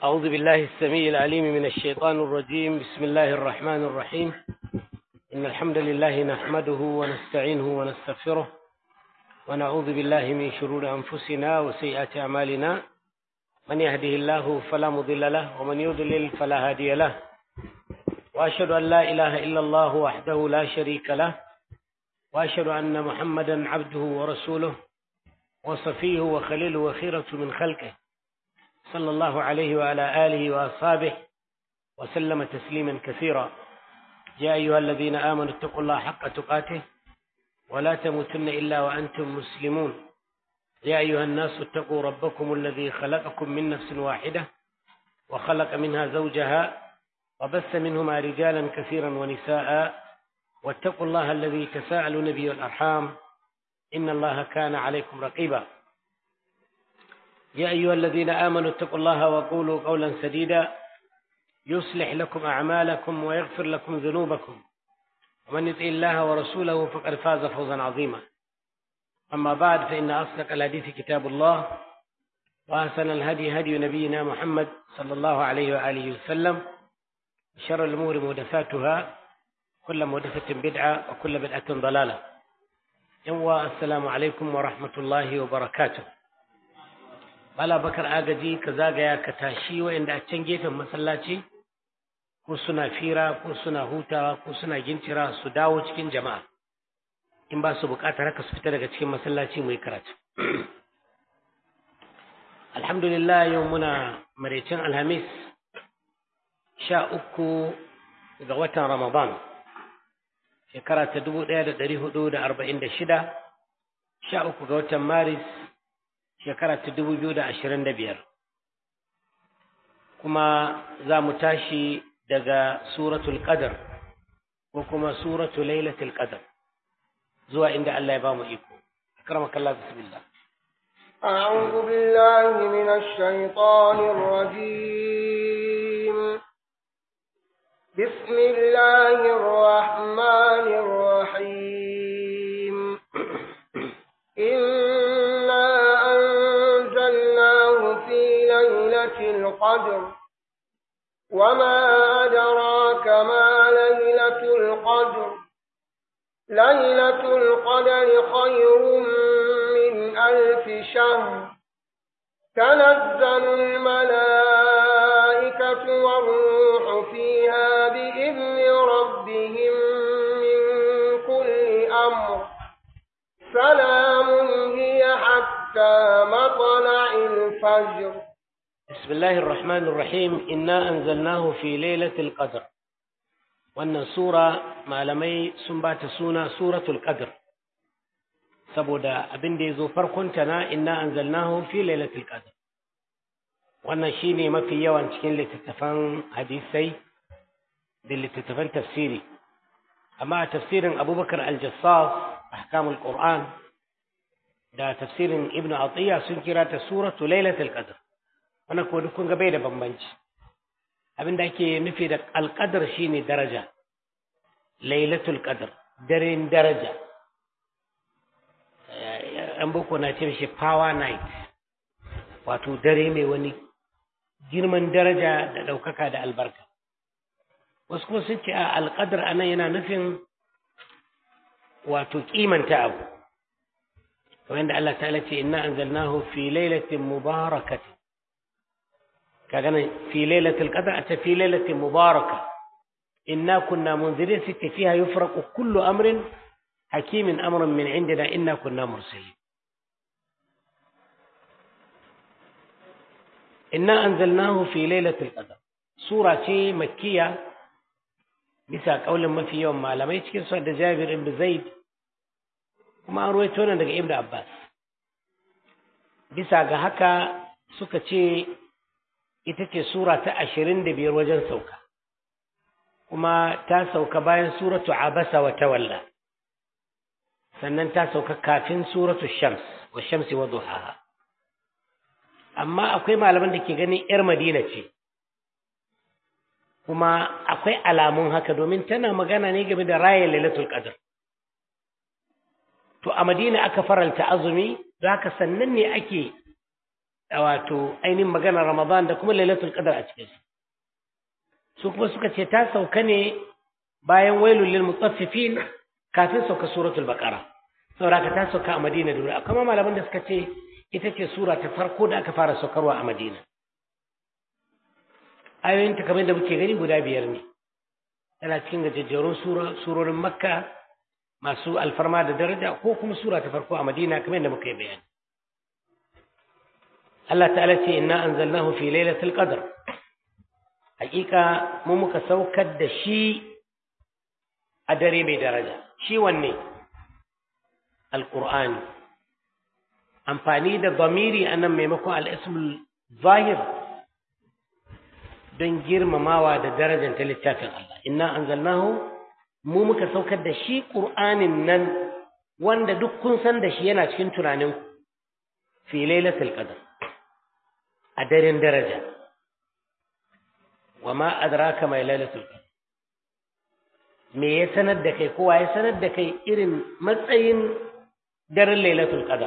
أعوذ بالله السميع العليم من الشيطان الرجيم بسم الله الرحمن الرحيم إن الحمد لله نحمده ونستعينه ونستغفره ونعوذ بالله من شرور أنفسنا وسيئات أعمالنا من يهده الله فلا مضل له ومن يضلل فلا هادي له وأشهد أن لا إله إلا الله وحده لا شريك له وأشهد أن محمدا عبده ورسوله وصفيه وخليله وخيرة من خلقه صلى الله عليه وعلى آله وأصحابه وسلم تسليما كثيرا يا أيها الذين آمنوا اتقوا الله حق تقاته ولا تموتن إلا وأنتم مسلمون يا أيها الناس اتقوا ربكم الذي خلقكم من نفس واحدة وخلق منها زوجها وبث منهما رجالا كثيرا ونساء واتقوا الله الذي تساءلون به الأرحام إن الله كان عليكم رقيبا يا أيها الذين آمنوا اتقوا الله وقولوا قولا سديدا يصلح لكم أعمالكم ويغفر لكم ذنوبكم ومن يطع الله ورسوله فقد فاز فوزا عظيما أما بعد فإن أصدق الحديث كتاب الله وأحسن الهدي هدي نبينا محمد صلى الله عليه وآله وسلم شر الأمور محدثاتها كل محدثة بدعة وكل بدعة ضلالة يوا السلام عليكم ورحمة الله وبركاته Bala bakar agaji ka zagaya ka tashi wa'inda a can gefen masallaci ko suna fira ko suna hutawa ko suna gintira su dawo cikin jama'a in ba su bukatar haka su fita daga cikin masallaci mai karatu. Alhamdulillah yau muna maraicin Alhamis sha uku ga watan Ramadan shekara ta dubu ɗaya da ɗari hudu da arba'in da shida sha uku ga watan Maris shekara ta dubu biyu da ashirin da biyar kuma za mu tashi daga suratul qadar ko kuma suratul lailatul qadar zuwa inda Allah ya ba mu iko akramaka Allah bismillah أعوذ بالله من الشيطان الرجيم بسم الله الرحمن الرحيم إنا أنزلناه في ليلة القدر وما أدراك ما ليلة القدر ليلة القدر خير من ألف شهر تنزل الملائكة والروح فيها بإذن ربهم من كل أمر سلام هي حتى مطلع الفجر بسم الله الرحمن الرحيم إنا أنزلناه في ليلة القدر wannan sura malamai sun ba ta suna suratul qadr saboda abin da ya zo farkonta na inna anzalnahu fi lailatul qadr wannan shine mafi yawan cikin littattafan hadisai da littattafan tafsiri amma a tafsirin abubakar al-jassas ahkamul qur'an da tafsirin ibn atiya sun kira ta suratu lailatul qadr wannan ko duk kun ga bai da bambanci abin da ake nufi da alqadar shine daraja lailatul qadr daren daraja an boko na ce shi power night wato dare mai wani girman daraja da ɗaukaka da albarka wasu kuma sun ce a alƙadar anan yana nufin wato kimanta abu kamar yadda Allah ta'ala ce inna anzalnahu fi lailatin mubarakati kaga nan fi lailatul qadr ata fi lailatin mubaraka inna kunna munzirin sitta fiha yufraqu kullu amrin hakimin amrun min indina inna kunna mursalin inna anzalnahu fi lailatul qadr sura ce makkiya bisa kaulin mafi yawan malamai cikin su da Jabir ibn Zaid kuma an ruwaito nan daga Ibn Abbas bisa ga haka suka ce ita ce sura ta ashirin da biyar wajen sauka kuma ta sauka bayan suratu abasa wa tawalla sannan ta sauka kafin suratu shams wa shamsi wa duhaha amma akwai malaman da ke ganin yar madina ce kuma akwai alamun haka domin tana magana ne game da raya lailatul qadr to a madina aka faralta azumi don haka sannan ne ake wato ainihin maganar Ramadan da kuma Lailatul Qadr a cikin su kuma suka ce ta sauka ne bayan wailul lil mutaffifin kafin sauka suratul baqara saboda ta sauka a Madina da wuri kuma malaman da suka ce ita ce sura ta farko da aka fara saukarwa a Madina ayoyin ta kamar da muke gani guda biyar ne tana cikin gajejjerun surorin Makka masu alfarma da daraja ko kuma sura ta farko a Madina kamar da muka yi bayani Allah ta'ala ce inna anzalnahu fi lailatul qadr hakika mu muka saukar da shi a dare mai daraja shi wanne alqur'ani amfani da zamiri anan maimakon al-ismul zahir don girmamawa da darajar ta littafin Allah inna anzalnahu mu muka saukar da shi qur'anin nan wanda duk kun san da shi yana cikin tunaninku fi lailatul qadr a daren daraja wa ma adraka mai lailatul qadr me ya sanar da kai kowa ya sanar da kai irin matsayin daren lailatul qadr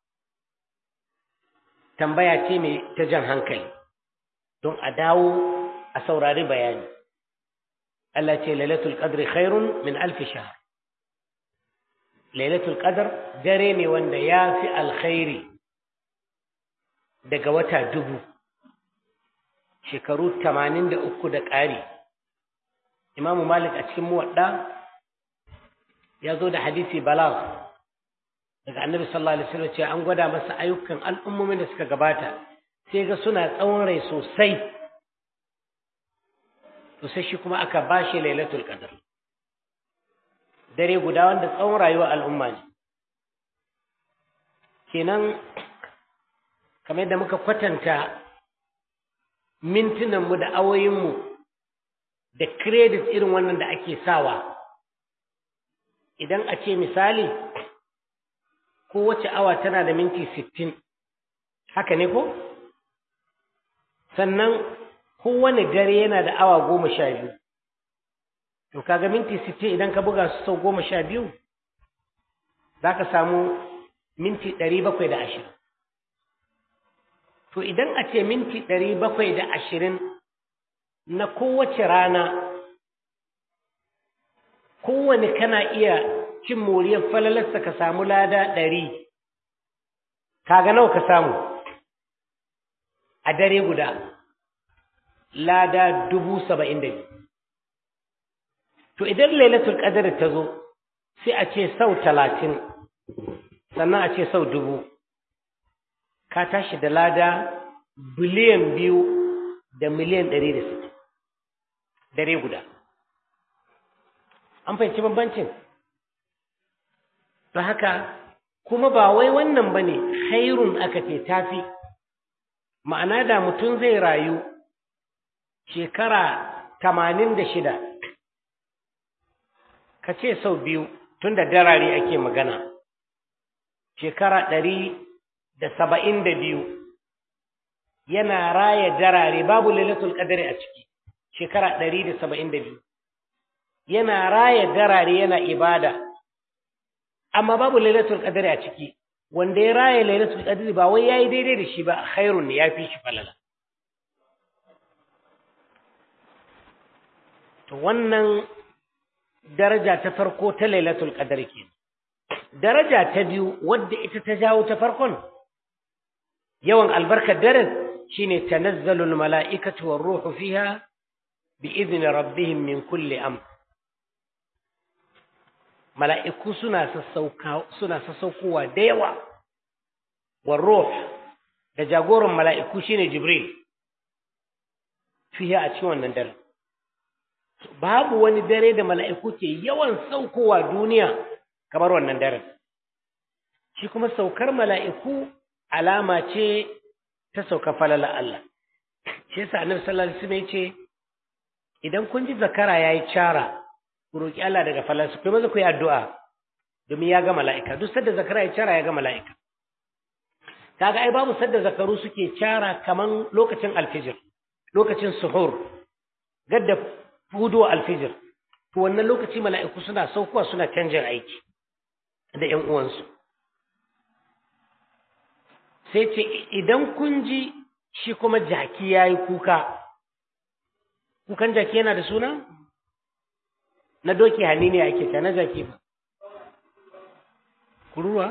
tambaya ce mai ta jan hankali don a dawo a saurari bayani Allah ce lailatul qadr khairun min alf shahr lailatul qadr dare ne wanda ya fi alkhairi daga wata dubu shekaru tamanin da uku da ƙari imamu malik a cikin muwadda ya zo da hadisi balagh daga annabi sallallahu alaihi wasallam cewa an gwada masa ayyukan al'ummomin da suka gabata sai ga suna tsawon rai sosai to sai shi kuma aka bashi lailatul qadr dare guda wanda tsawon rayuwar al'umma ne kenan kamar yadda muka kwatanta mintunanmu da awoyinmu da credit irin wannan da ake sawa idan a ce misali kowace awa tana da minti sittin haka ne ko sannan kowane dare yana da awa goma sha biyu to kaga minti sittin idan ka buga su sau goma sha biyu za ka samu minti ɗari bakwai da ashirin to idan a ce minti ɗari bakwai da ashirin na kowace rana kowane kana iya cin moriyar falalarsa ka samu lada ɗari kaga nawa ka samu a dare guda lada dubu saba'in da biyu to idan lailatul qadr ta zo sai a ce sau talatin sannan a ce sau dubu ka tashi da lada biliyan biyu da miliyan ɗari da sittin dare guda an fahimci bambancin ta haka kuma ba wai wannan ba ne hairun aka ce tafi ma'ana da mutum zai rayu shekara tamanin da shida ka ce sau biyu tun da darare ake magana shekara ɗari da saba'in da biyu yana raya darare babu lailatul qadri a ciki shekara ɗari da saba'in da biyu yana raya darare yana ibada amma babu lailatul qadri a ciki wanda ya raya lailatul qadri ba wai yayi daidai da shi ba khairun ne yafi shi falala to wannan daraja ta farko ta lailatul qadri kenan daraja ta biyu wadda ita ta jawo ta farkon yawan albarkar daren shine tanazzalul mala'ikatu war ruhu fiha bi idni rabbihim min kulli amr mala'iku suna sassauka suna sassaukowa da yawa war ruh da jagoran mala'iku shine jibril fiha a cikin wannan dare babu wani dare da mala'iku ke yawan saukowa duniya kamar wannan daren shi kuma saukar mala'iku alama ce ta sauka falala Allah shi yasa annabi sallallahu alaihi wasallam yace idan kun ji zakara yayi cara ku roki Allah daga falansu kuma maza ku yi addu'a domin ya ga mala'ika duk sadda zakara ya cara ya ga mala'ika kaga ai babu sadda zakaru suke cara kaman lokacin alfijir lokacin suhur gadda fudo alfijir to wannan lokaci mala'iku suna saukowa suna canjin aiki da ƴan uwansu sai ce idan kun ji shi kuma jaki ya yi kuka kukan jaki yana da suna na doki hannu ne ake ta na jaki ba kuruwa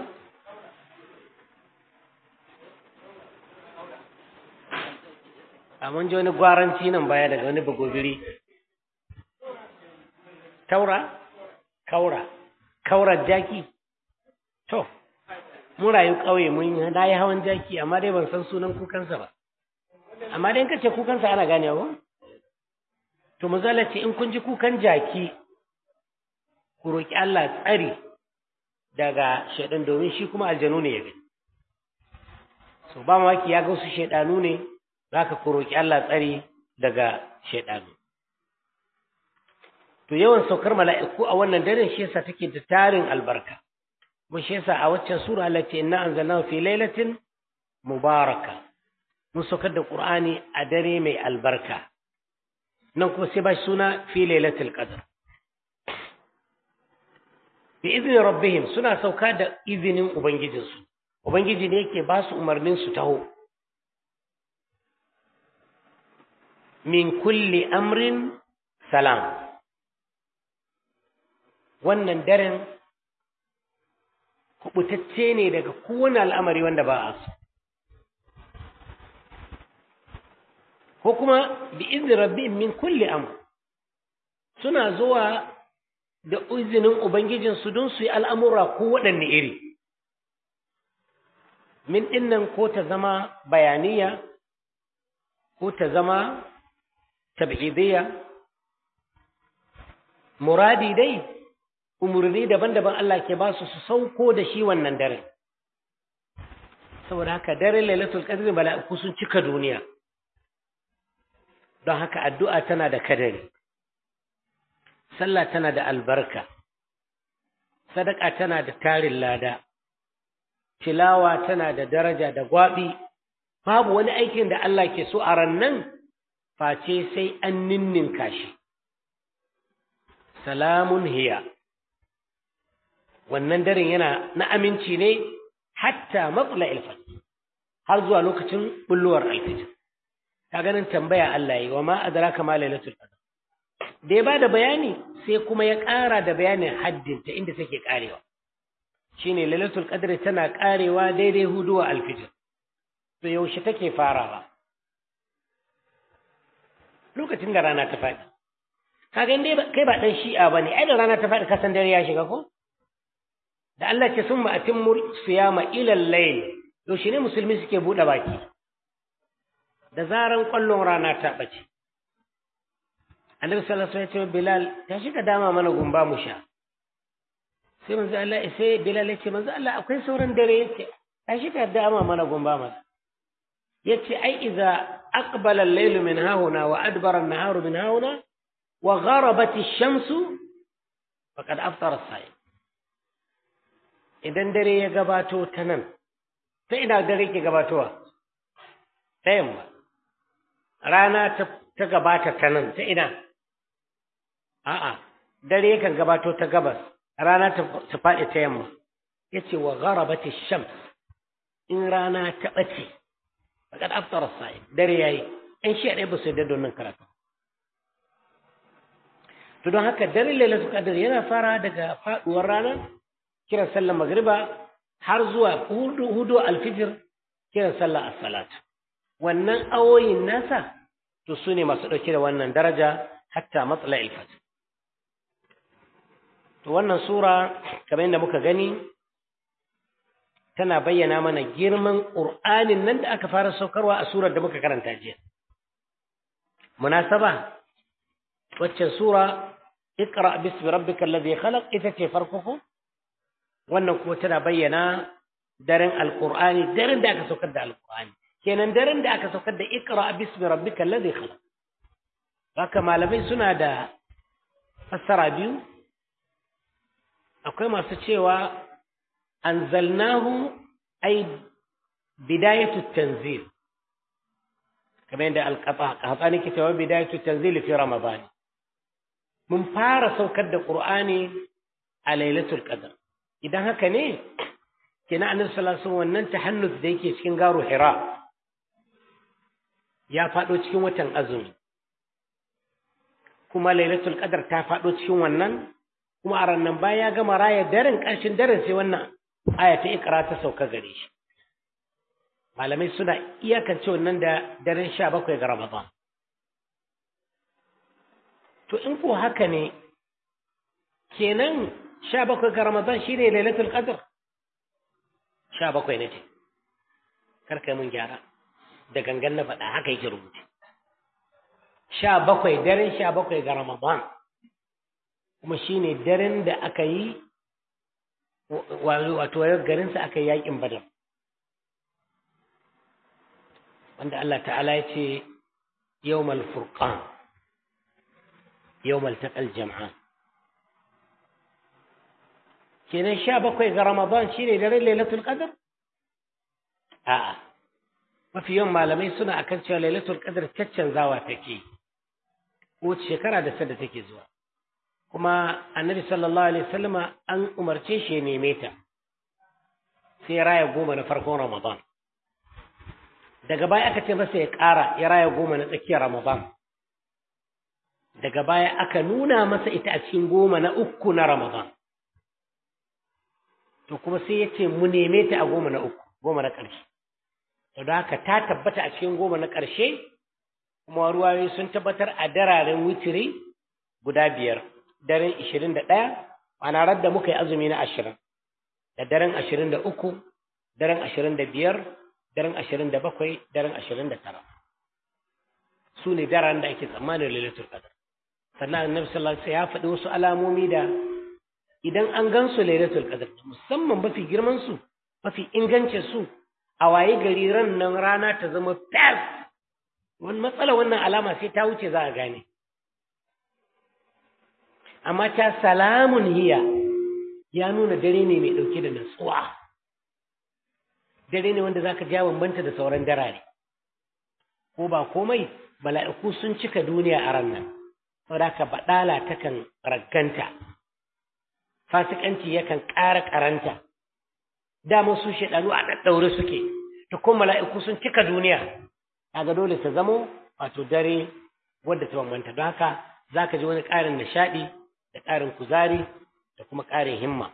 a mun ji wani gwaranci nan baya daga wani bagobiri taura kaura kaurar jaki to mun rayu ƙauye mun na yi hawan jaki amma dai ban san sunan kukansa ba amma dai in ka ce kukansa ana gane ba to mazala ce in kun ji kukan jaki ku roƙi Allah tsari daga shaidan domin shi kuma aljanu ne ya gani so ba maki ya ga wasu shaidanu ne zaka ku roƙi Allah tsari daga shaidanu to yawan saukar mala'iku a wannan daren shi yasa take da tarin albarka mun shi yasa a waccan sura Allah ce inna anzalnahu fi lailatin mubaraka mun saukar da qur'ani a dare mai albarka nan kuma sai ba shi suna fi lailatul qadr bi izni rabbihim suna sauka da izinin ubangijinsu ubangiji ne yake ba su umarnin su taho min kulli amrin salam wannan daren kubutacce ne daga kowane al'amari wanda ba a so ko kuma bi izinin rabbihim min kulli amr suna zuwa da izinin ubangijinsu don su yi al'amura ko waɗanne iri min ɗinnan ko ta zama bayaniya ko ta zama tab'idiyya muradi dai umarni daban-daban Allah ke ba su su sauko da shi wannan dare saboda haka daren lailatul qadr mala'iku sun cika duniya don haka addu'a tana da kadari sallah tana da albarka sadaka tana da tarin lada tilawa tana da daraja da gwabi babu wani aikin da Allah ke so a rannan face sai an ninninka shi salamun hiya wannan daren yana na aminci ne hatta matsala ilfat har zuwa lokacin bulluwar alfijir ka ganin tambaya Allah yi wa ma adraka ma lailatul qadr da ya ba da bayani sai kuma ya ƙara da bayanin haddinta inda take ƙarewa shine lailatul qadr tana ƙarewa daidai huduwa alfijir to yaushe take farawa lokacin da rana ta faɗi kaga dai kai ba dan shi'a bane ai da rana ta faɗi kasan dare ya shiga ko da Allah ce summa atimmu siyama ila al-layl yaushe ne musulmi suke bude baki da zaran kwallon rana ta bace annabi sallallahu alaihi wasallam bilal ta shiga dama mana gumba mu sha sai manzo Allah sai bilal ya ce manzo Allah akwai sauran dare yace ta shiga dama mana gumba mana yace ai idza aqbala al-laylu min hahuna wa adbara an-naharu min hahuna wa gharabat ash-shamsu faqad aftara as-sa'im idan dare ya gabato ta nan ta ina dare ke gabatowa ta yamma rana ta gabata ta nan ta ina a'a dare yakan gabato ta gabas rana ta faɗi ta yamma yace wa gharabati shams in rana ta bace faqad aftara as-sa'im dare yayi in shi dai ba su da don karatu to don haka dare lailatul qadr yana fara daga faduwar rana kiran sallar magriba har zuwa hudu hudu alfijir kiran sallar as-salat wannan awoyin nasa to su ne masu ɗauke da wannan daraja hatta matsala ilfajir to wannan sura kamar yadda muka gani tana bayyana mana girman ƙur'anin nan da aka fara saukarwa a surar da muka karanta jiya munasaba waccan sura iqra bismi rabbikal ladhi khalaq ita ce farko ko wannan kuma tana bayyana daren alqur'ani daren da aka saukar da alqur'ani kenan daren da aka saukar da iqra bismi rabbikal ladhi khalaq haka malamai suna da fassara biyu akwai masu cewa anzalnahu ay bidayatu tanzil kamar yadda alqahtani ke cewa bidayatu tanzil fi ramadan mun fara saukar da qur'ani a lailatul qadr idan haka ne kenan annabi sallallahu alaihi wasallam wannan tahannus da yake cikin garu hira ya faɗo cikin watan azumi kuma lailatul qadar ta faɗo cikin wannan kuma a rannan baya ya gama raya daren ƙarshen daren sai wannan aya ta ikra ta sauka gare shi malamai suna iyakance wannan da daren sha bakwai ga ramadan to in ko haka ne kenan sha bakwai ga ramadan shine lailatul qadr sha bakwai ne ce karka mun gyara da gangan na faɗa haka yake rubuce sha bakwai daren sha bakwai ga ramadan kuma shine daren da aka yi wato garinsa aka yi yakin badar wanda Allah ta'ala ya ce yawmal furqan yawmal taqal jam'an kenan sha bakwai ga ramadan shine daren lailatul qadr a'a mafi yawan malamai suna akan cewa lailatul qadr caccanzawa take ko shekara da sadda take zuwa kuma annabi sallallahu alaihi wasallama an umarce shi ya neme ta sai raya goma na farkon ramadan daga baya aka ce masa ya ƙara ya raya goma na tsakiyar ramadan daga baya aka nuna masa ita a cikin goma na uku na ramadan to kuma sai ya ce mu neme ta a goma na uku goma na ƙarshe to da haka ta tabbata a cikin goma na ƙarshe kuma ruwayoyi sun tabbatar a dararen witiri guda biyar daren ishirin da ɗaya ana radda muka yi azumi na ashirin da daren ashirin da uku daren ashirin da biyar daren ashirin da bakwai daren ashirin da tara su ne daren da ake tsammanin lailatul qadr sannan annabi sallallahu alaihi ya faɗi wasu alamomi da idan an gan su lailatul qadr musamman mafi girman su mafi ingancin su a waye gari ran nan rana ta zama fes wani matsala wannan alama sai ta wuce za a gane amma ta salamun hiya ya nuna dare ne mai ɗauke da natsuwa dare ne wanda zaka ja bambanta da sauran darare ko ba komai mala'iku sun cika duniya a ran nan saboda ka baɗala takan ragganta fasikanci yakan ƙara ƙaranta dama su shaɗanu a ɗaɗɗaure suke ta kuma mala'iku sun cika duniya kaga dole ta zamo wato dare wadda ta bambanta don haka za ka ji wani ƙarin nishaɗi da ƙarin kuzari da kuma ƙarin himma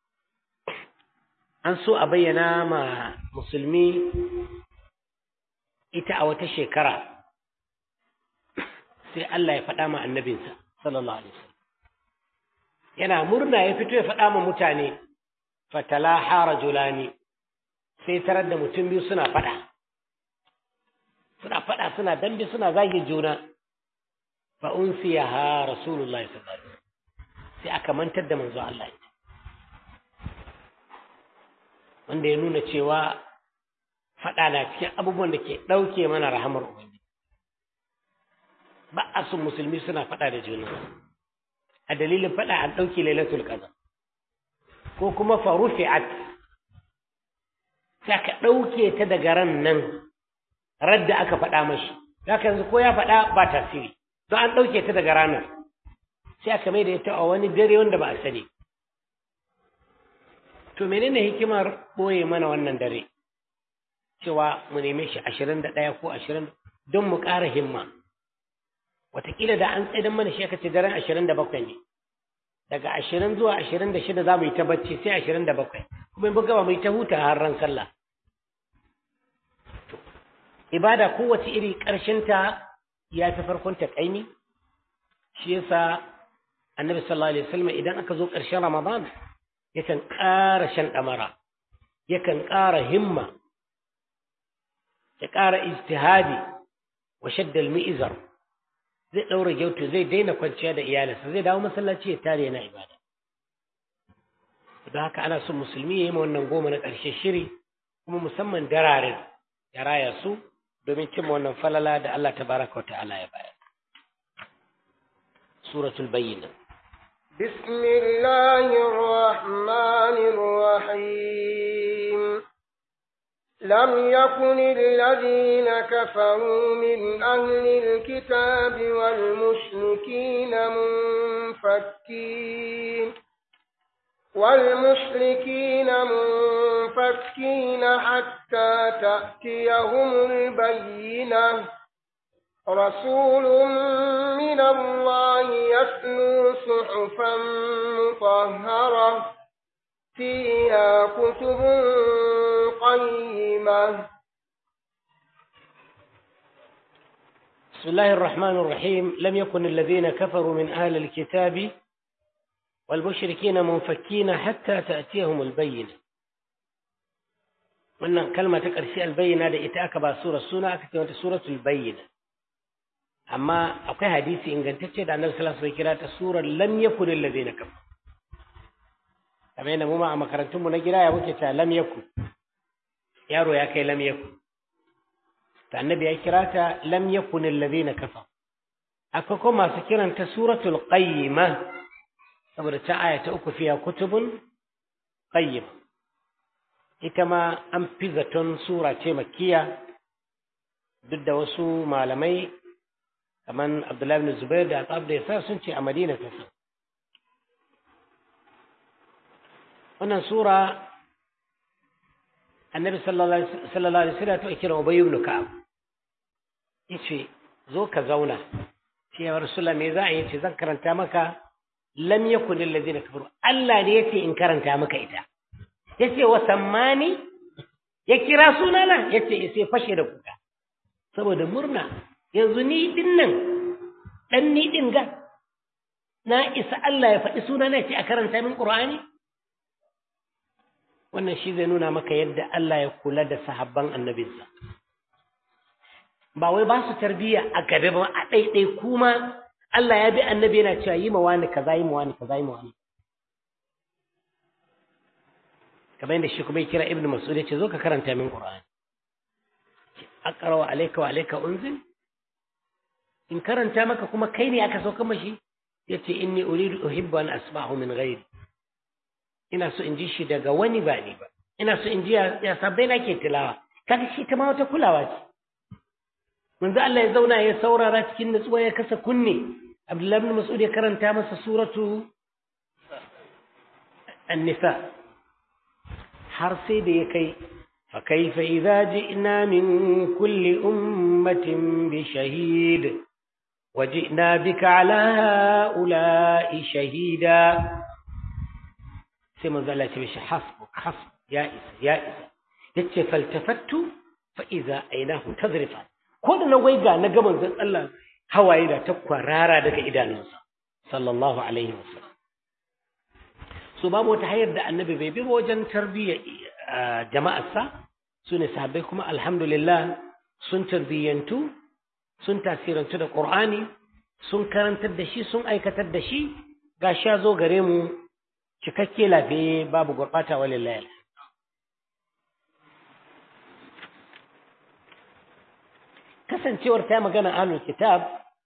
an so a bayyana ma musulmi ita a wata shekara sai Allah ya faɗa ma annabinsa sallallahu alaihi wasallam yana murna ya fito ya faɗa ma mutane fatala harajulani sai tarar da mutum biyu suna faɗa suna faɗa suna dambe suna zage juna fa unsiyaha rasulullahi sallallahu alaihi wasallam sai aka mantar da manzo Allah wanda ya nuna cewa faɗa na cikin abubuwan da ke ɗauke mana rahamar ubangiji ba a sun musulmi suna faɗa da juna a dalilin faɗa an ɗauke lailatul qadr ko kuma fa rufi'at sai ka ɗauke ta daga ran nan radda aka faɗa mashi haka yanzu ko ya faɗa ba tasiri don an ɗauke ta daga ranar sai aka mai da ita a wani dare wanda ba a sani to menene hikimar ɓoye mana wannan dare cewa mu neme shi ashirin da ɗaya ko ashirin don mu ƙara himma wataƙila da an tsaidan mana shi aka ce daren ashirin da bakwai ne daga ashirin zuwa ashirin da shida za mu yi ta bacci sai ashirin da bakwai kuma in buga mu yi ta huta har ran sallah ibada kowace iri ƙarshenta ya fi farkon ta ƙaimi shi yasa annabi sallallahu alaihi wasallam idan aka zo ƙarshen ramadan yakan ƙara shan ɗamara yakan ƙara himma ya ƙara ijtihadi wa shaddal mi'izar zai ɗaura gyautu zai daina kwanciya da iyalinsa zai dawo masallaci ya tare yana ibada don haka ana son musulmi ya yi wannan goma na ƙarshe shiri kuma musamman dararen ya raya su domin cimma wannan falala da Allah tabaraka wa ta'ala ya bayar suratul bayyina بسم الله الرحمن الرحيم لم يكن الذين كفروا من أهل الكتاب والمشركين منفكين والمشركين منفكين حتى تأتيهم البينة رسول من الله يتلو صحفا مطهرة فيها كتب قيمة بسم الله الرحمن الرحيم لم يكن الذين كفروا من أهل الكتاب والمشركين منفكين حتى تأتيهم البينة wannan kalma ta ƙarshe albayyana da ita aka ba sura suna aka ce wata suratul bayyina amma akwai hadisi ingantacce da annabi sallallahu alaihi wasallam kira ta surar lam yakun alladhina kafaru kamar yadda mu ma a makarantun mu na gida ya muke ta lam yakun yaro ya kai lam yakun ta annabi ya kira ta lam yakun alladhina kafaru akwai kuma masu kiranta suratul qayyima saboda ta aya ta uku fiya kutubun qayyima ita ma an fi zaton sura ce makiya duk da wasu malamai kamar abdullahi bin zubair da atsab da yasa sun ce a madina ta sa wannan sura annabi sallallahu alaihi wasallam ta kira ubay ibn ka'ab yace zo ka zauna ce ya rasulullah me za a yi ce zan karanta maka lam yakun alladhina kafaru Allah ne yace in karanta maka ita yace wa sammani ya kira sunana yace sai fashe da kuka saboda murna yanzu ni din nan dan ni din ga na isa Allah ya faɗi sunana ce a karanta min Qur'ani wannan shi zai nuna maka yadda Allah ya kula da sahabban annabinsa ba wai ba su tarbiyya a gabe ba a ɗaiɗai kuma Allah ya bi annabi yana cewa yi ma wani kaza yi ma wani kaza yi ma wani kamar yadda shi kuma ya kira ibnu mas'ud ya ce zo ka karanta min qur'ani aqra wa alayka wa alayka unzil in karanta maka kuma kai ne aka sauka mashi yace inni uridu uhibbu an asma'u min ghairi ina so in ji shi daga wani ba ni ba ina so in ji ya sabbai na ke tilawa kaga shi ta ma wata kulawa ce manzo Allah ya zauna ya saurara cikin nutsuwa ya kasa kunne Abdullahi ibn Mas'ud ya karanta masa suratu An-Nisa har sai da ya kai fa kaifa idza ji'na min kulli ummatin bi shahid wa ji'na bika ala ha'ula'i shahida sai manzo Allah ya ce hasbu hasbu ya isa ya isa yace faltafattu fa idza aynahu tazrifa ko da na waiga na ga manzon Allah hawaye da ta kwarara daga idanunsa sallallahu alaihi wasallam so babu wata hayar da annabi bai bi wajen tarbiyyar jama'arsa su ne sahabbai kuma alhamdulillah sun tarbiyyantu sun tasirantu da qur'ani sun karantar da shi sun aikatar da shi gashi ya zo gare mu cikakke lafiye babu gurɓata walillahi kasancewar ta magana ahlul kitab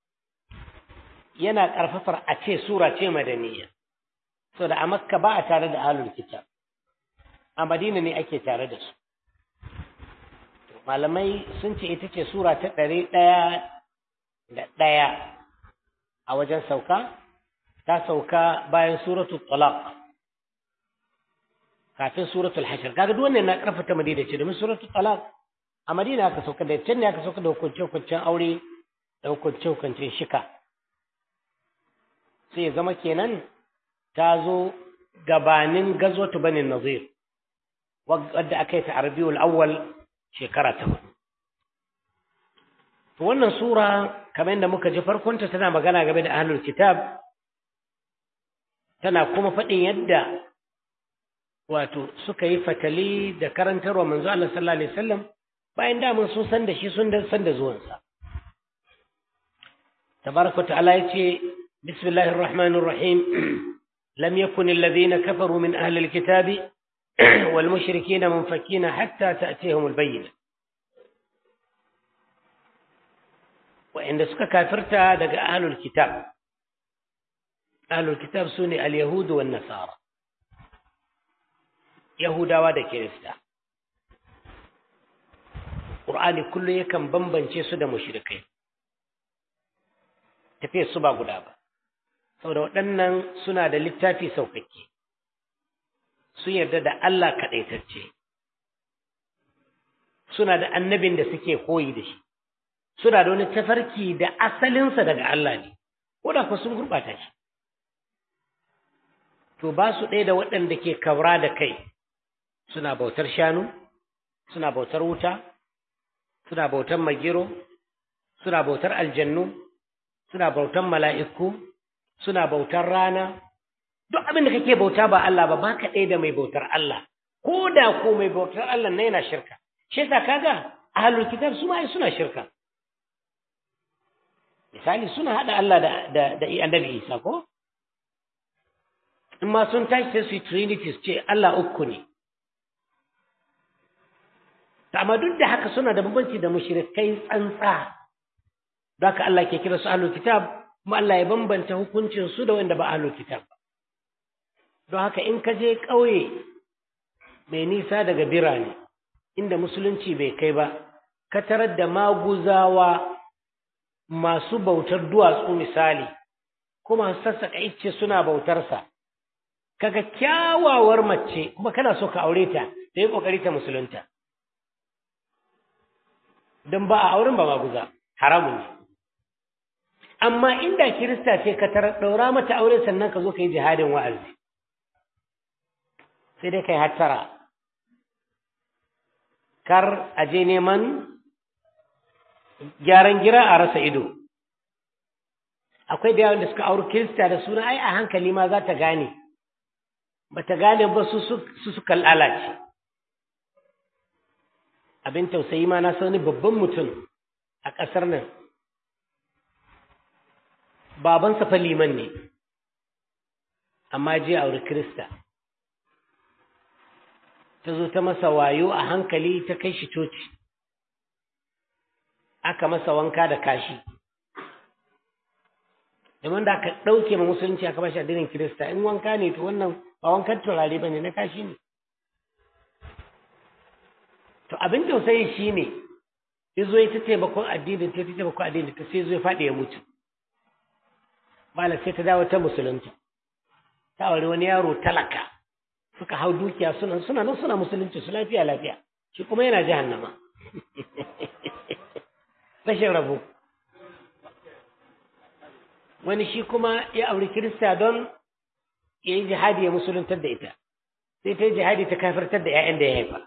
yana ƙarfafar a ce sura ce madaniya so da a makka ba a tare da ahlul kitab a madina ne ake tare da su malamai sun ce ita ce sura ta ɗari ɗaya da ɗaya a wajen sauka ta sauka bayan suratul talaq kafin suratul hashir kaga duk wannan na ƙarfata madina ce domin suratul talaq a madina aka sauka da can ne aka sauka da hukunce-hukuncen aure da hukunce-hukuncen shika sai ya zama kenan ta zo gabanin gazwatu banin nazir wadda aka yi ta arabiyul awwal shekara ta hudu to wannan sura kamar yadda muka ji farkonta tana magana game da ahlul kitab tana kuma faɗin yadda wato suka yi fatali da karantarwa manzo Allah sallallahu alaihi wasallam bayan damun sun san da shi sun san da zuwansa tabaraka ta'ala yace bismillahir rahmanir rahim lam yakun alladhina kafaru min ahli alkitabi wal mushrikeen munfakina hatta ta'tiyahum albayyinah wa inda suka kafirta daga ahlul kitab ahlul kitab sune alyahud wan nasara yahudawa da kirista Qur'ani kullum yakan bambance su da mushrikai tafiyar su ba guda ba saboda waɗannan suna da littafi saukakke sun yarda da Allah kaɗaitacce suna da annabin da suke koyi da shi suna da wani tafarki da asalinsa daga Allah ne ko da sun gurɓata shi to ba su ɗaya da waɗanda ke kaura da kai suna bautar shanu suna bautar wuta suna bautar magiro suna bautar aljannu suna bautar mala'iku suna bautar rana duk abin da kake bauta ba Allah ba ba ka ɗaya da mai bautar Allah ko da ko mai bautar Allah na yana shirka shi yasa kaga ahlul kitab su ma suna shirka misali suna hada Allah da da, da annabi Isa ko in ma sun tashi sai su yi trinity su ce Allah uku ne amma duk da haka suna da bambanci da mushrikai tsantsa don haka Allah ke kira su ahlul kitab kuma Allah ya bambanta hukuncin su da wanda ba ahlul kitab ba don haka in ka je ƙauye mai nisa daga birane inda musulunci bai kai ba ka tarar da maguzawa masu bautar duwatsu misali kuma sassaka icce suna bautarsa kaga kyawawar mace kuma kana so ka aure ta da yi kokari ta musulunta don ba a auren ba maguza haramun ne amma inda kirista ce ka tarar ɗaura mata aure sannan ka zo ka yi jihadin wa'azi sai dai kai hattara kar a je neman gyaran gira a rasa ido akwai da yawan da suka auri kirista da suna ai a hankali ma za ta gane ba ta gane ba su suka lalace abin tausayi ma na sani babban mutum a ƙasar nan babansa fa liman ne amma je auri kirista ta zo ta masa wayo a hankali ta kai shi coci aka masa wanka da kashi domin da aka ɗauke ma musulunci aka bashi addinin kirista in wanka ne to wannan ba wankan turare ba ne na kashi ne to abin tausayi shi ne ya zo ya ta taimakon addinin ta taimakon addinin ta sai zo ya faɗi ya mutu malam sai ta dawo ta musulunci ta aure wani yaro talaka suka hau dukiya suna suna nan suna musulunci su lafiya lafiya shi kuma yana jahannama rashin rabo wani shi kuma ya auri kirista don ya yi jihadi ya musuluntar da ita sai ta yi jihadi ta kafirtar da 'ya'yan da ya haifa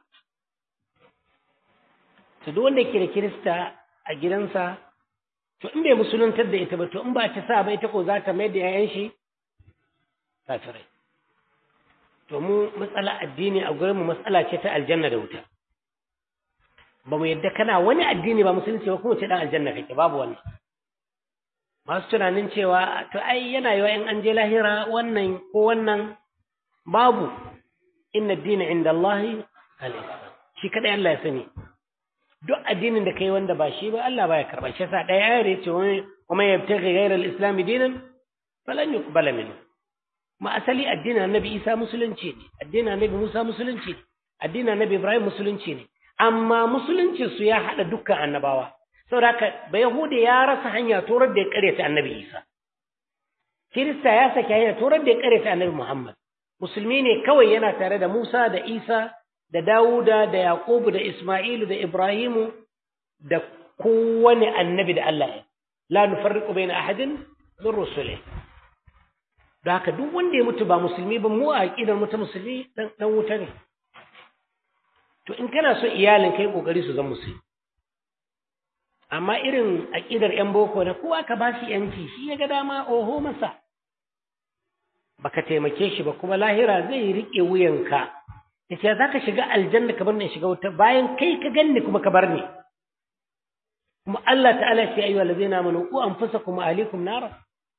to duk wanda ke da kirista a gidansa to in bai musuluntar da ita ba to in ba ta sa ba ita ko za ta mai da 'ya'yan shi kafirai to mu matsala addini a gurin mu matsala ce ta aljanna da wuta ba mu yadda kana wani addini ba musulunci ba kuma ce dan aljanna kake babu wannan masu tunanin cewa to ai yana yiwa in an je lahira wannan ko wannan babu inna ad-dina inda Allah al-islam shi kadai Allah ya sani duk addinin da kai wanda ba shi ba Allah baya karba shi yasa ɗaya ayar yace wa man yabtaghi ghayra al-islam dinan falan yuqbala minhu ma asali addinin annabi Isa musulunci ne addinin annabi Musa musulunci ne addinin annabi Ibrahim musulunci ne amma musulunci su ya hada dukkan annabawa saboda haka ba yahude ya rasa hanya torar da ya karyata annabi Isa kirista ya saki hanya torar da ya karyata annabi Muhammad musulmi ne kawai yana tare da Musa da Isa da Dawuda da Yaqubu da Isma'ilu da Ibrahimu da kowane annabi da Allah ya la nufarriqu baina ahadin min rusulihi da haka duk wanda ya mutu ba musulmi ba mu a aqidar mu ta musulmi dan dan wuta ne to in kana so iyalin kai kokari su zama musulmi amma irin aqidar yan boko da kowa ka ba shi yanci shi ya ga dama oho masa baka taimake shi ba kuma lahira zai rike wuyanka yace za ka shiga aljanna ka bar ni shiga wuta bayan kai ka ganni kuma ka bar ni kuma Allah ta'ala ya ce ayyuhal ladzina amanu qu anfusakum wa ahlikum nara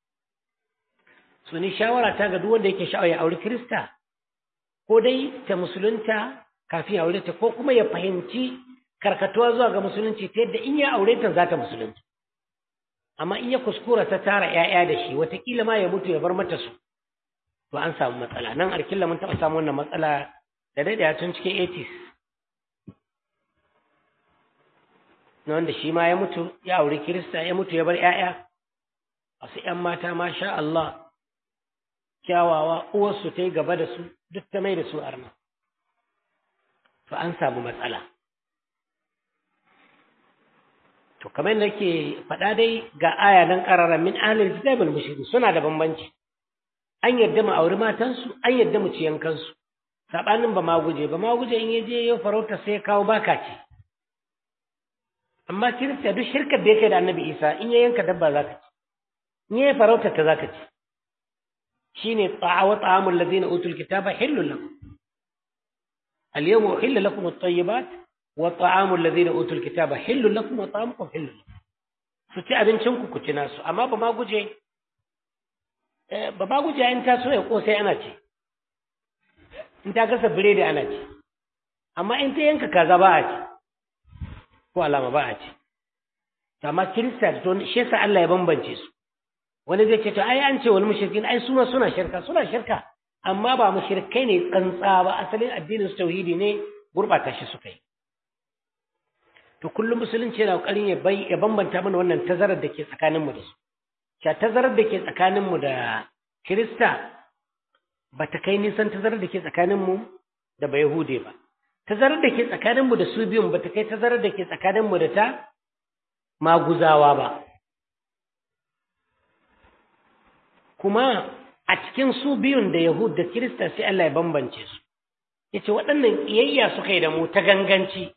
so ni shawara ta ga duk wanda yake sha'awa ya aure Kirista ko dai ta musulunta kafin ya aure ta ko kuma ya fahimci karkatuwa zuwa ga musulunci ta yadda in ya aure ta za ta musulunci amma in ya kuskura ta tara ƴaƴa da shi watakila ma ya mutu ya bar mata su to an samu matsala nan arkilla mun taɓa samu wannan matsala da daidaya tun cikin 80s na wanda shi ma ya mutu ya aure Kirista ya mutu ya bar ƴaƴa wasu ƴan mata masha Allah kyawawa uwarsu ta yi gaba da su duk ta mai da su arna to an samu matsala to kamar da ke faɗa dai ga aya nan ƙarara min ahlil kitabul mushrikin suna da bambanci an yadda mu auri matansu an yadda mu ci yankansu sabanin ba ma guje ba ma guje in yaje yau farauta sai ya kawo baka ce amma kirista duk shirkar da yake da annabi isa in ya yanka dabba za ka ci in ya farauta ta za ka ci shine ta'awa ta'amul ladina utul kitaba hillul lakum al-yawma uhilla lakum at-tayyibat wa ta'amul ladina utul kitaba hillul lakum wa ta'amukum hillul lakum su ci abincin ku ku ci nasu amma ba ma guje ba ma guje in ta so ya kosai ana ci in ta gasa biredi ana ci amma in ta yanka kaza ba a ci ko alama ba a ci amma kirista to shi yasa Allah ya bambance su wani zai ce to ai an ce wal mushrikin ai su ma suna shirka suna shirka amma ba mushrikai ne tsantsa ba asalin addinin su tauhidi ne gurbata shi suka yi to kullum musulunci yana kokarin ya bai ya bambanta mana wannan tazarar da ke tsakanin mu da su cha tazarar da ke tsakanin mu da kirista ba ta kai nisan tazarar da ke tsakanin mu da bayahude ba tazarar da ke tsakanin mu da su biyun ba ta kai tazarar da ke tsakanin mu da ta maguzawa ba kuma a cikin su biyun da Yahud da Kirista sai Allah ya bambance su yace waɗannan iyayya suka yi da mu ta ganganci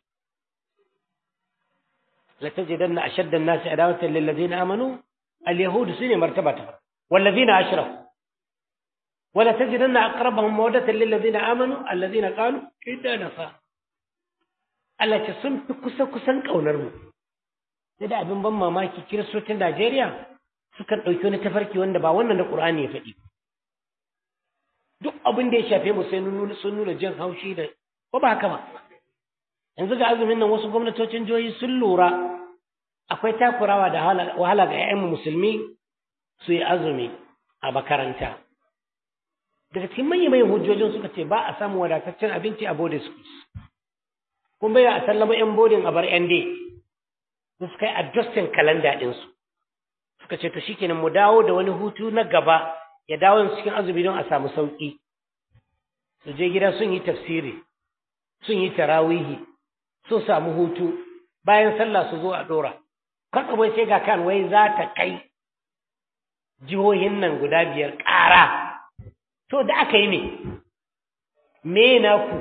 la tajidanna ashadda an-nasi adawatan lil ladina amanu al-yahud sune martaba ta wal ladina ashraku wala tajidanna aqrabahum mawaddatan lil ladina amanu alladhina qalu inna nafa Allah ce sun fi kusa kusan kaunar mu sai da abin ban mamaki kiristocin Najeriya sukan ɗauki wani tafarki wanda ba wannan da ƙur'ani ya faɗi duk abin da ya shafe mu sai sun nuna jin haushi da ko ba haka ba yanzu ga azumin nan wasu gwamnatocin jihohi sun lura akwai takurawa da wahala ga 'ya'yan musulmi su yi azumi a makaranta daga cikin manyan manyan hujjojin suka ce ba a samun wadataccen abinci a boarding schools kun bai a sallama 'yan boarding a bar 'yan day su suka yi adjusting kalanda ɗinsu suka ce to shikenan mu dawo da wani hutu na gaba ya dawo cikin azumi don a samu sauki su je gida sun yi tafsiri sun yi tarawihi sun samu hutu bayan sallah su zo a dora bai sai ga kan wai za ta kai jihohin nan guda biyar ƙara to da aka yi me me na ku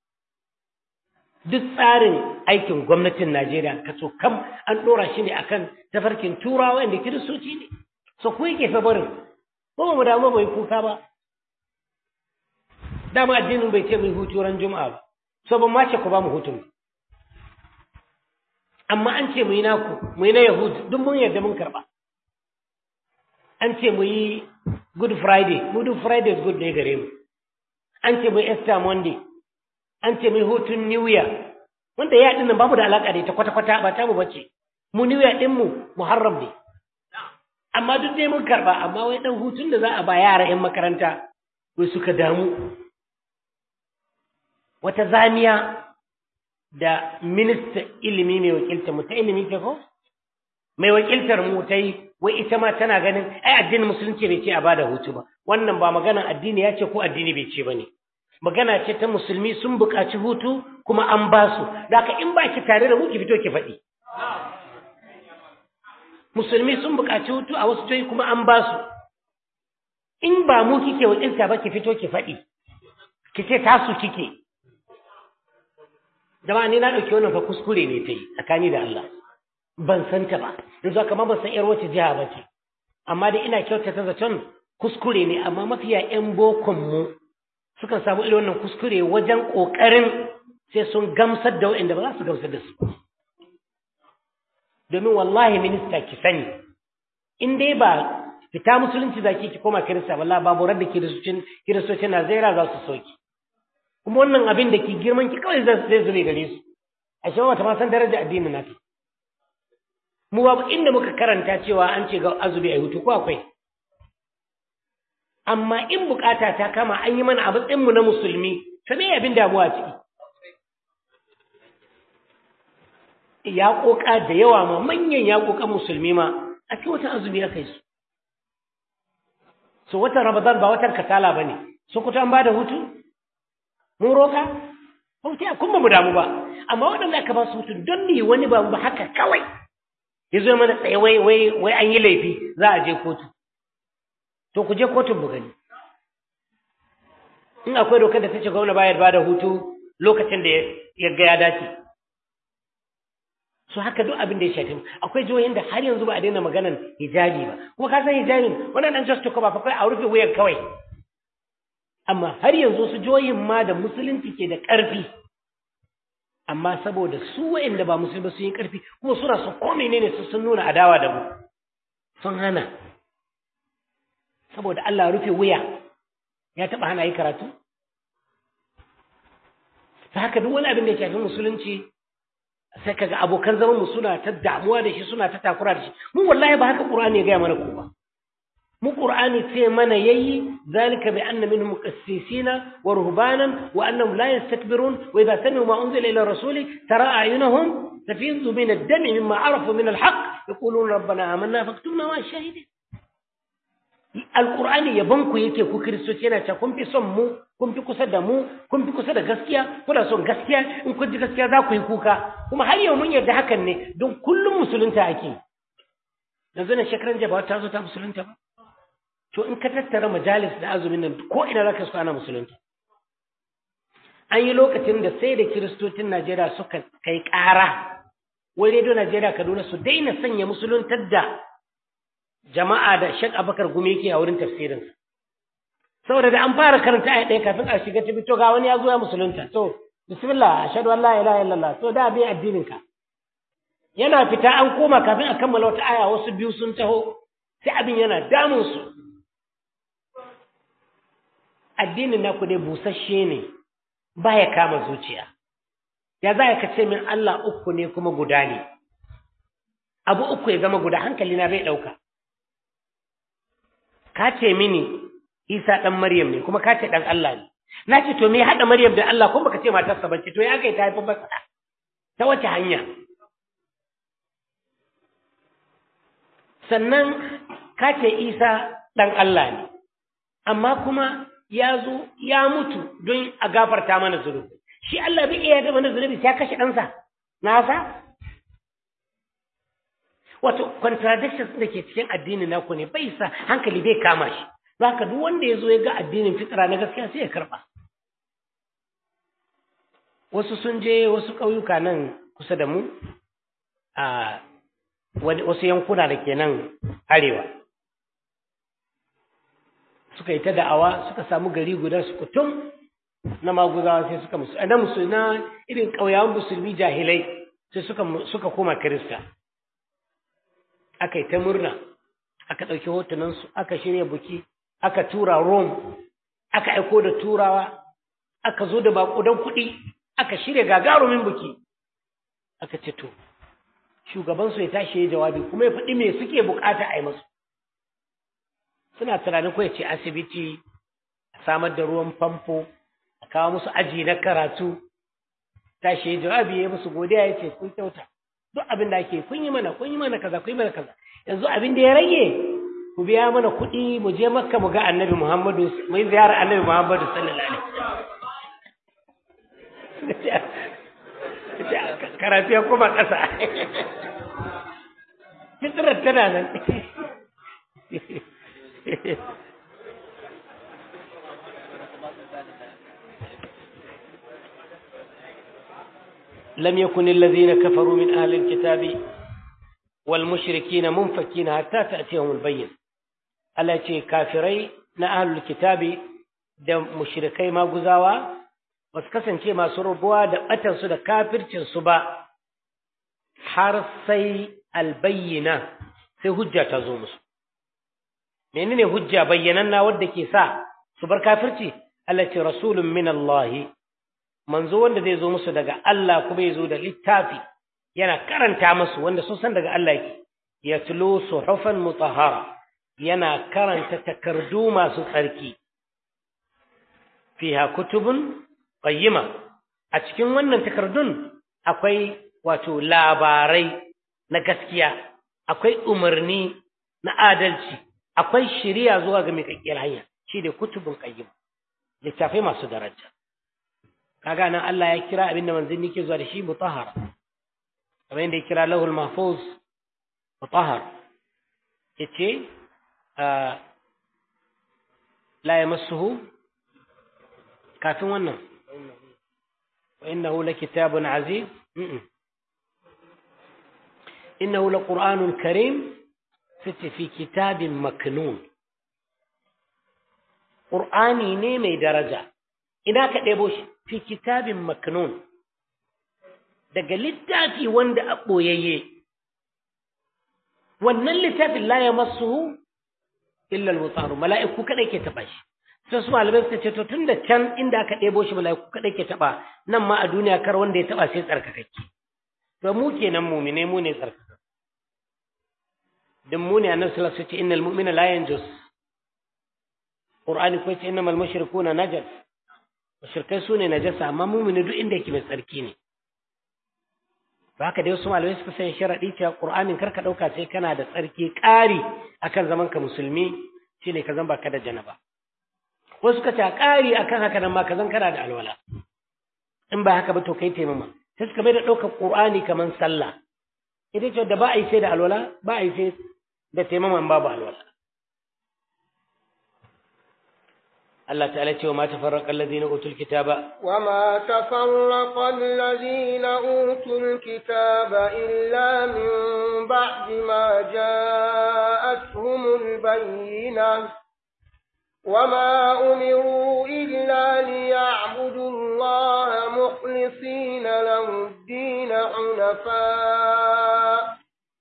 duk tsarin aikin gwamnatin Najeriya kaso kam an ɗora shi ne akan tafarkin turawa inda kiristoci ne so ku yake fa barin ko ba mu damu bai kuka ba dama addinin bai ce mai hutu ran juma'a ba so ban ma ce ku ba mu hutun amma an ce mu yi naku mu yi na yahud duk mun yarda mun karba an ce mu yi good friday good friday good ne gare mu an ce mu yi easter monday an ce mai hutun New Year wanda ya dinnan babu da alaka da ita kwata-kwata ba ta mu bace mu New Year din mu Muharram ne amma duk dai mun karba amma wai dan hutun da za a ba yara 'yan makaranta wai suka damu wata zamiya da minista ilimi mai wakiltar mu ta ilimi ke ko mai wakiltar mu ta yi wai ita ma tana ganin ai addinin musulunci bai ce a bada hutu ba wannan ba maganan addini ya ce ko addini bai ce ba ne magana ce ta musulmi sun buƙaci hutu kuma an ba su daga in ba ki tare da mu ki fito ki faɗi musulmi sun buƙaci hutu a wasu joyi kuma an ba su in ba mu kike wakilta ba ki fito ki faɗi ki ce tasu kike jama'a ni na ɗauki wannan fa kuskure ne ta yi tsakani da Allah ban san ta ba yanzu haka ma ban san yar wace jiha ba ce amma dai ina kyautata zaton kuskure ne amma mafiya 'yan bokon mu sukan samu irin wannan kuskure wajen ƙoƙarin sai sun gamsar da waɗanda ba za su gamsar da su domin wallahi minista ki sani in dai ba fita musulunci zaki ki koma kirista wallahi babu radda kiristocin kiristocin Najeriya za su soki kuma wannan abin da ki girman ki kawai zai zube gare su a shi wata ma san daraja addinin nata mu babu inda muka karanta cewa an ce ga azubi a hutu ko akwai amma in bukata ta kama an yi mana abin mu na musulmi ta me abin damuwa ciki ya koka da yawa ma manyan ya koka musulmi ma a ce wata azumi ya kai su so watan ramadan ba watan kasala bane sokoto an bada hutu mun roka hutu kun ba mu damu ba amma waɗanda aka ba su hutu don ne wani ba mu haka kawai ya zo mana tsaye wai wai wai an yi laifi za a je kotu to ku je kotun mu gani in akwai dokar da ta ce gwamna bayar ba da hutu lokacin da ya ga ya dace su haka duk abin da ya shafi akwai jihohin da har yanzu ba a daina maganan hijabi ba kuma ka san hijabin wannan dan just ba fa kai a rufe wuyan kawai amma har yanzu su jihohin ma da musulunci ke da ƙarfi amma saboda su waɗanda ba musulmi ba sun yi ƙarfi kuma suna son ko menene su sun nuna adawa da mu sun hana saboda Allah rufe wuya ya taɓa hana yi karatu ta haka duk wani abin da ya shafi musulunci sai kaga abokan zaman mu suna ta damuwa da shi suna ta takura da shi mu wallahi ba haka qur'ani ya gaya mana ko ba mu qur'ani sai mana yayi zalika bi anna minhum qassisina wa ruhbanan wa annahum la yastakbirun wa idha sami'u ma unzila ila rasuli tara ayunahum tafizu min ad-dami mimma arafu min al-haqq yaquluna rabbana amanna faktubna ma shahidin alqur'ani yaban ku yake ku kristoci yana cewa kun fi son mu kun fi kusa da mu kun fi kusa da gaskiya kuna son gaskiya in kun ji gaskiya za ku yi kuka kuma har yau mun yarda hakan ne don kullum musulunta ake yanzu na shekaran jaba ta zo ta musulunta ba to in ka tattara majalis da azumin nan ko ina za ka su ana musulunta an yi lokacin da sai da kiristocin najeriya suka kai ƙara wai rediyo najeriya kaduna su daina sanya musuluntar da jama'a da shek abakar gumi yake a wurin tafsirinsa saboda da an fara karanta ayat ɗaya kafin a shiga ta to ga wani ya zo ya musulunta to bismillah ashhadu an la ilaha illallah to da bi addinin ka yana fita an koma kafin a kammala wata aya wasu biyu sun taho sai abin yana damun su addinin naku dai busasshe ne baya kama zuciya ya za ka ce min Allah uku ne kuma guda ne abu uku ya zama guda hankali na bai ɗauka ka ce mini Isa ɗan Maryam ne kuma ka ce ɗan Allah ne. Na ce to me haɗa Maryam da Allah kuma baka ce matarsa ba ce to ya kai ta haifi masa ta wace hanya. Sannan ka ce Isa ɗan Allah ne, amma kuma ya zo ya mutu don a gafarta mana zunubi. Shi Allah bai iya da mana zunubi sai ya kashe ɗansa. Nasa? Wato, contradictions da ke cikin addinin naku ne bai sa hankali bai kama shi. Zaka duk wanda ya zo ya ga addinin fitra na gaskiya sai ya karba wasu sun je wasu ƙauyuka nan kusa da mu a wasu yankuna da ke nan arewa suka yi ta da'awa suka samu gari guda su kutum na maguzawa sai suka musu na musu na irin ƙauyawan musulmi jahilai sai suka suka koma kirista aka yi ta murna aka ɗauki hotunansu aka shirya buki aka tura Rome, aka aiko da turawa, aka zo da baƙudan kuɗi, aka shirya gagarumin buki. Aka ce to, shugabansu ya tashi ya jawabi kuma ya faɗi me suke bukata a yi masu. Suna tunanin ko ya ce asibiti, a samar da ruwan famfo, a kawo musu aji na karatu, tashi ya jawabi ya musu godiya ya ce kun kyauta. Duk abin da ake kun yi mana, kun yi mana kaza, kun yi mana kaza. Yanzu abin da ya rage ku biya mana kuɗi mu je makka mu ga annabi muhammadu mu yi ziyarar annabi muhammadu sallallahu alaihi wasallam karatu ya koma ƙasa fitrar tana nan لم يكن الذين كفروا من أهل الكتاب والمشركين منفكين حتى تأتيهم البين Allah ce kafirai na ahlul kitabi da mushrikai maguzawa ba su kasance masu rubuwa da batansu da kafircinsu ba har sai albayyina sai hujja ta zo musu menene hujja bayyananna wadda ke sa su bar kafirci Allah ce rasulun min Allah manzo wanda zai zo musu daga Allah kuma ya zo da littafi yana karanta musu wanda sun san daga Allah yake yatlu suhufan mutahhara yana karanta takardu masu tsarki fiha kutubun qayyima a cikin wannan takardun akwai wato labarai na gaskiya akwai umarni na adalci akwai shiriya zuwa ga miƙaƙƙiyar hanya shi da kutubun qayyim littafai masu daraja kaga nan Allah ya kira abin da manzanni ke zuwa da shi mutahhara kamar yadda ya kira lahul mahfuz mutahhar yace la yamassuhu kafin wannan wa innahu lakitabun aziz innahu laqur'anun karim sai fi kitabin maknun qur'ani ne mai daraja ina ka ɗebo shi fi kitabin maknun daga littafi wanda a ɓoyayye wannan littafin la ya masu illa al mala'iku kadai ke taba shi sai su malamai suka ce to tunda can inda aka ɗebo shi mala'iku kadai ke taba nan ma a duniya kar wanda ya taba sai tsarkakakke to mu kenan mu'mine mu ne tsarkaka dan mu ne annabi sallallahu alaihi wasallam ce innal mu'mina la yanjus qur'ani ko ce innamal mushrikuna najas mushrikai sune najasa amma mu'mini duk inda yake mai tsarki ne ba haka dai wasu malamai suka sanya sharaɗi cewa ƙur'anin kar ka ɗauka sai kana da tsarki ƙari akan zaman ka musulmi shine ka zan baka da janaba wasu suka ce ƙari akan haka nan ma ka zan kana da alwala in ba haka ba to kai taimama sai suka bai da ɗaukar ƙur'ani kamar sallah ita ce da ba a yi sai da alwala ba a yi sai da taimama babu alwala الله تعالى وما تفرق الذين أوتوا الكتاب وما تفرق الذين أوتوا الكتاب إلا من بعد ما جاءتهم البينة وما أمروا إلا ليعبدوا الله مخلصين له الدين حنفاء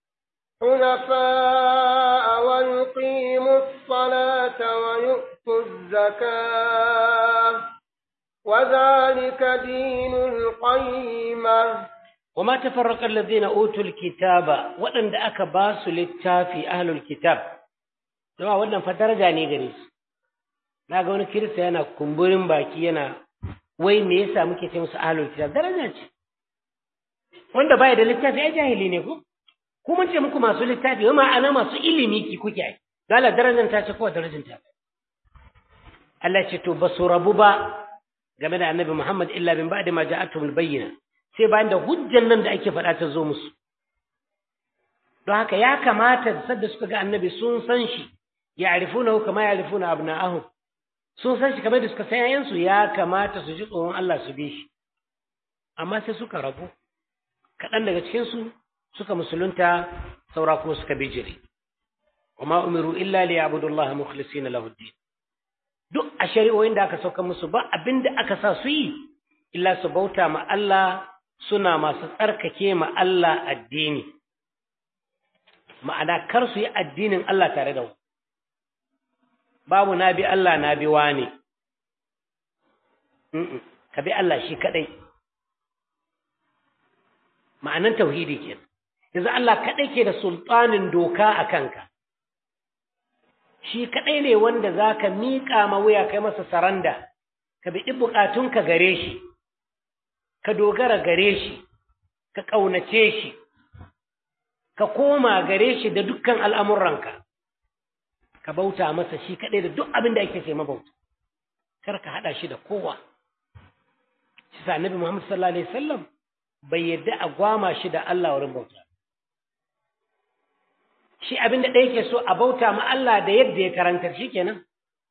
حنفاء ويقيموا الصلاة ويؤتوا الزكاة وذلك دين القيمة وما تفرق الذين أوتوا الكتاب وأن دعك باس للتافي أهل الكتاب جماعة وأن فدرجة نيجريس na ga wani kirista yana kumburin baki yana wai me yasa muke ce musu ahlul kitab daraja ce wanda baya da littafi ai jahili ne ko ku mun ce muku masu littafi wa ma'ana masu ilimi ki kuke ai dala darajar ta ce ko darajar ta Allah ce to basu rabu ba game da Annabi Muhammad illa bin ba'di ma ja'atuhum bayyina sai bayan da hujjan nan da ake faɗa ta zo musu don haka ya kamata sadda suka ga Annabi sun san shi ya'rifunahu kama ya'rifuna abna'ahum sun san shi kamar da suka san yayansu ya kamata su ji tsoron Allah su bi shi amma sai suka rabu kaɗan daga cikinsu suka musulunta saura kuma suka bijire wama umiru illa li ya'budullaha mukhlisina lahu din duk a shari'o'in da aka sauka musu ba abinda aka sa su yi illa su bauta ma Allah suna masu tsarkake ma Allah addini ma'ana kar su yi addinin Allah tare da babu na bi Allah na bi wani ka bi Allah shi kadai ma'anan tauhidi kenan yanzu Allah kaɗai ke da sultanin doka a kanka shi kaɗai ne wanda za ka miƙa ma wuya kai masa saranda ka bi buƙatunka gare shi ka dogara gare shi ka ƙaunace shi ka koma gare shi da dukkan al'amuranka ka bauta masa shi kaɗai da duk abin da ake ce mabauta kar ka haɗa shi da kowa shi sa annabi Muhammad sallallahu alaihi wasallam bai yadda a gwama shi da Allah wurin bauta shi abin da ɗaya ke so a bauta ma Allah da yadda ya karantar shi kenan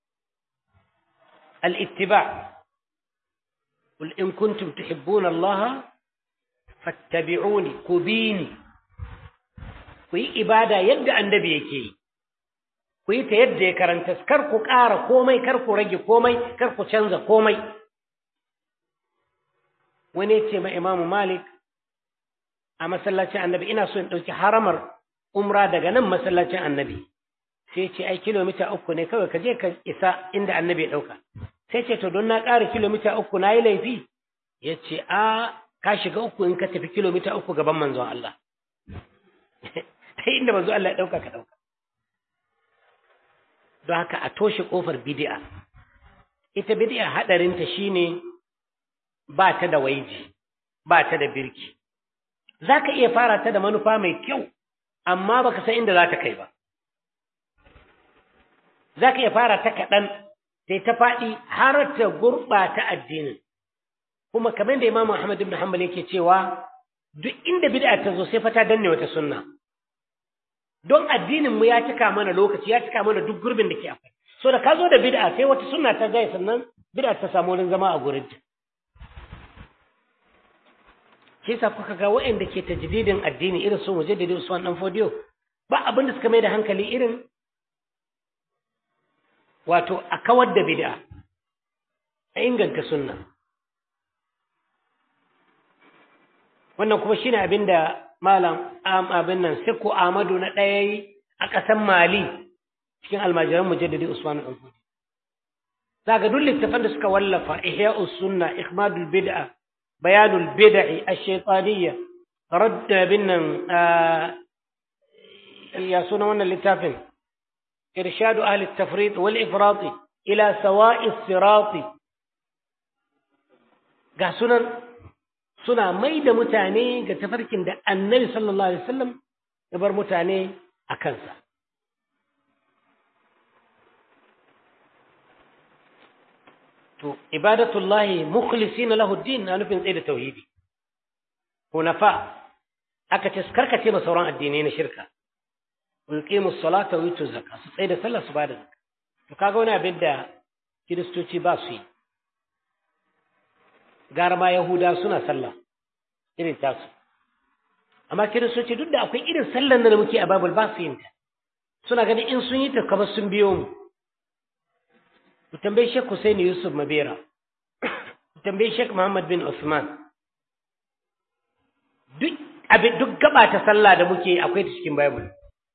al'ittiba قل إن كنتم تحبون الله فاتبعوني كبيني kuyi ibada yadda annabi yake yi ku yi ta yadda ya karanta kar ku ƙara komai kar ku rage komai kar ku canza komai wani ya ce ma imamu malik a masallacin annabi ina so in ɗauki haramar umra daga nan masallacin annabi sai ce ai kilomita uku ne kawai ka je ka isa inda annabi ya ɗauka sai ce to don na ƙara kilomita uku na yi laifi ya ce a ka shiga uku in ka tafi kilomita uku gaban manzon Allah sai inda manzon Allah ya ɗauka ka ɗauka don haka a toshe ƙofar bidi'a ita bidi'a haɗarinta shine ba ta da waiji ba ta da birki za ka iya fara ta da manufa mai kyau amma baka san inda za ta kai ba za ka iya fara ta kaɗan sai ta faɗi har ta gurɓata addinin kuma kamar da imamu ahmad ibn hanbal yake cewa duk inda bid'a ta zo sai fa ta danne wata sunna don addinin mu ya cika mana lokaci ya cika mana duk gurbin da ke akwai so da ka zo da bid'a sai wata sunna ta zai sannan bid'a ta samu wurin zama a gurin ta shi yasa kuka ga waɗanda ke tajdidin addini irin su mujaddidi Usman dan Fodiyo ba abin da suka mai da hankali irin wato a kawar da bid'a a inganta sunna wannan kuma shine abin da malam abin nan Sikko Ahmadu na ɗaya yi a ƙasar Mali cikin almajiran mujaddidi Usman dan Fodiyo zaga duk littafan da suka wallafa Ihya'us Sunna Ikhmadul Bid'a بيان البدع الشيطانية رد بنا يا سنة اللتافن إرشاد أهل التفريط والإفراط إلى سواء الصراط ga sunan suna mai da mutane ga tafarkin da annabi sallallahu alaihi wasallam ya bar mutane a kansa to ibadatullahi mukhlisina lahu din na nufin tsaye da tauhidi hunafa aka ce karkace ma sauran addinai na shirka yuqimu salata wa yutu zakka su tsaye da sallah su bada zakka to kaga wani abin da kiristoci ba su yi gara ma yahuda suna sallah irin tasu amma kiristoci duk da akwai irin sallan da muke a babul ba su yin ta suna ganin in sun yi ta kamar sun biyo mu ku tambayi Sheikh Hussein Yusuf Mabera ku tambayi Sheikh Muhammad bin Usman duk abin duk gaba ta sallah da muke akwai ta cikin Bible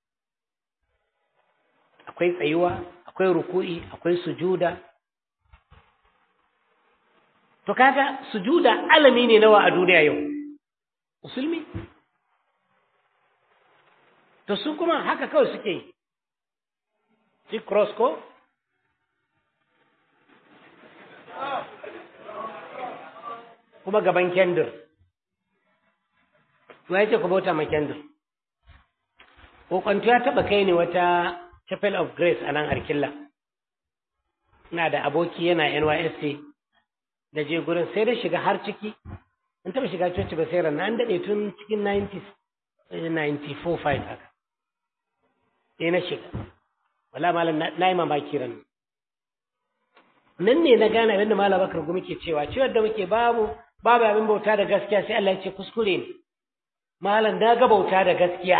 akwai tsayuwa akwai ruku'i akwai sujuda to kaga sujuda alami ne nawa a duniya yau musulmi to su kuma haka kawai suke yi shi cross ko kuma gaban kendir to ya ce ku bauta ma kendir kokwanto ya taba kai ne wata chapel of grace a nan arkilla ina da aboki yana nysc da je gurin sai da shiga har ciki in taba shiga coci ba sai ran an daɗe tun cikin 90s 94 5 haka sai na shiga wala malam na yi mamaki ran nan ne na gane abinda malam bakar gumi ke cewa ciwon da muke babu babu abin bauta da gaskiya sai Allah ya ce kuskure ne malam na ga bauta da gaskiya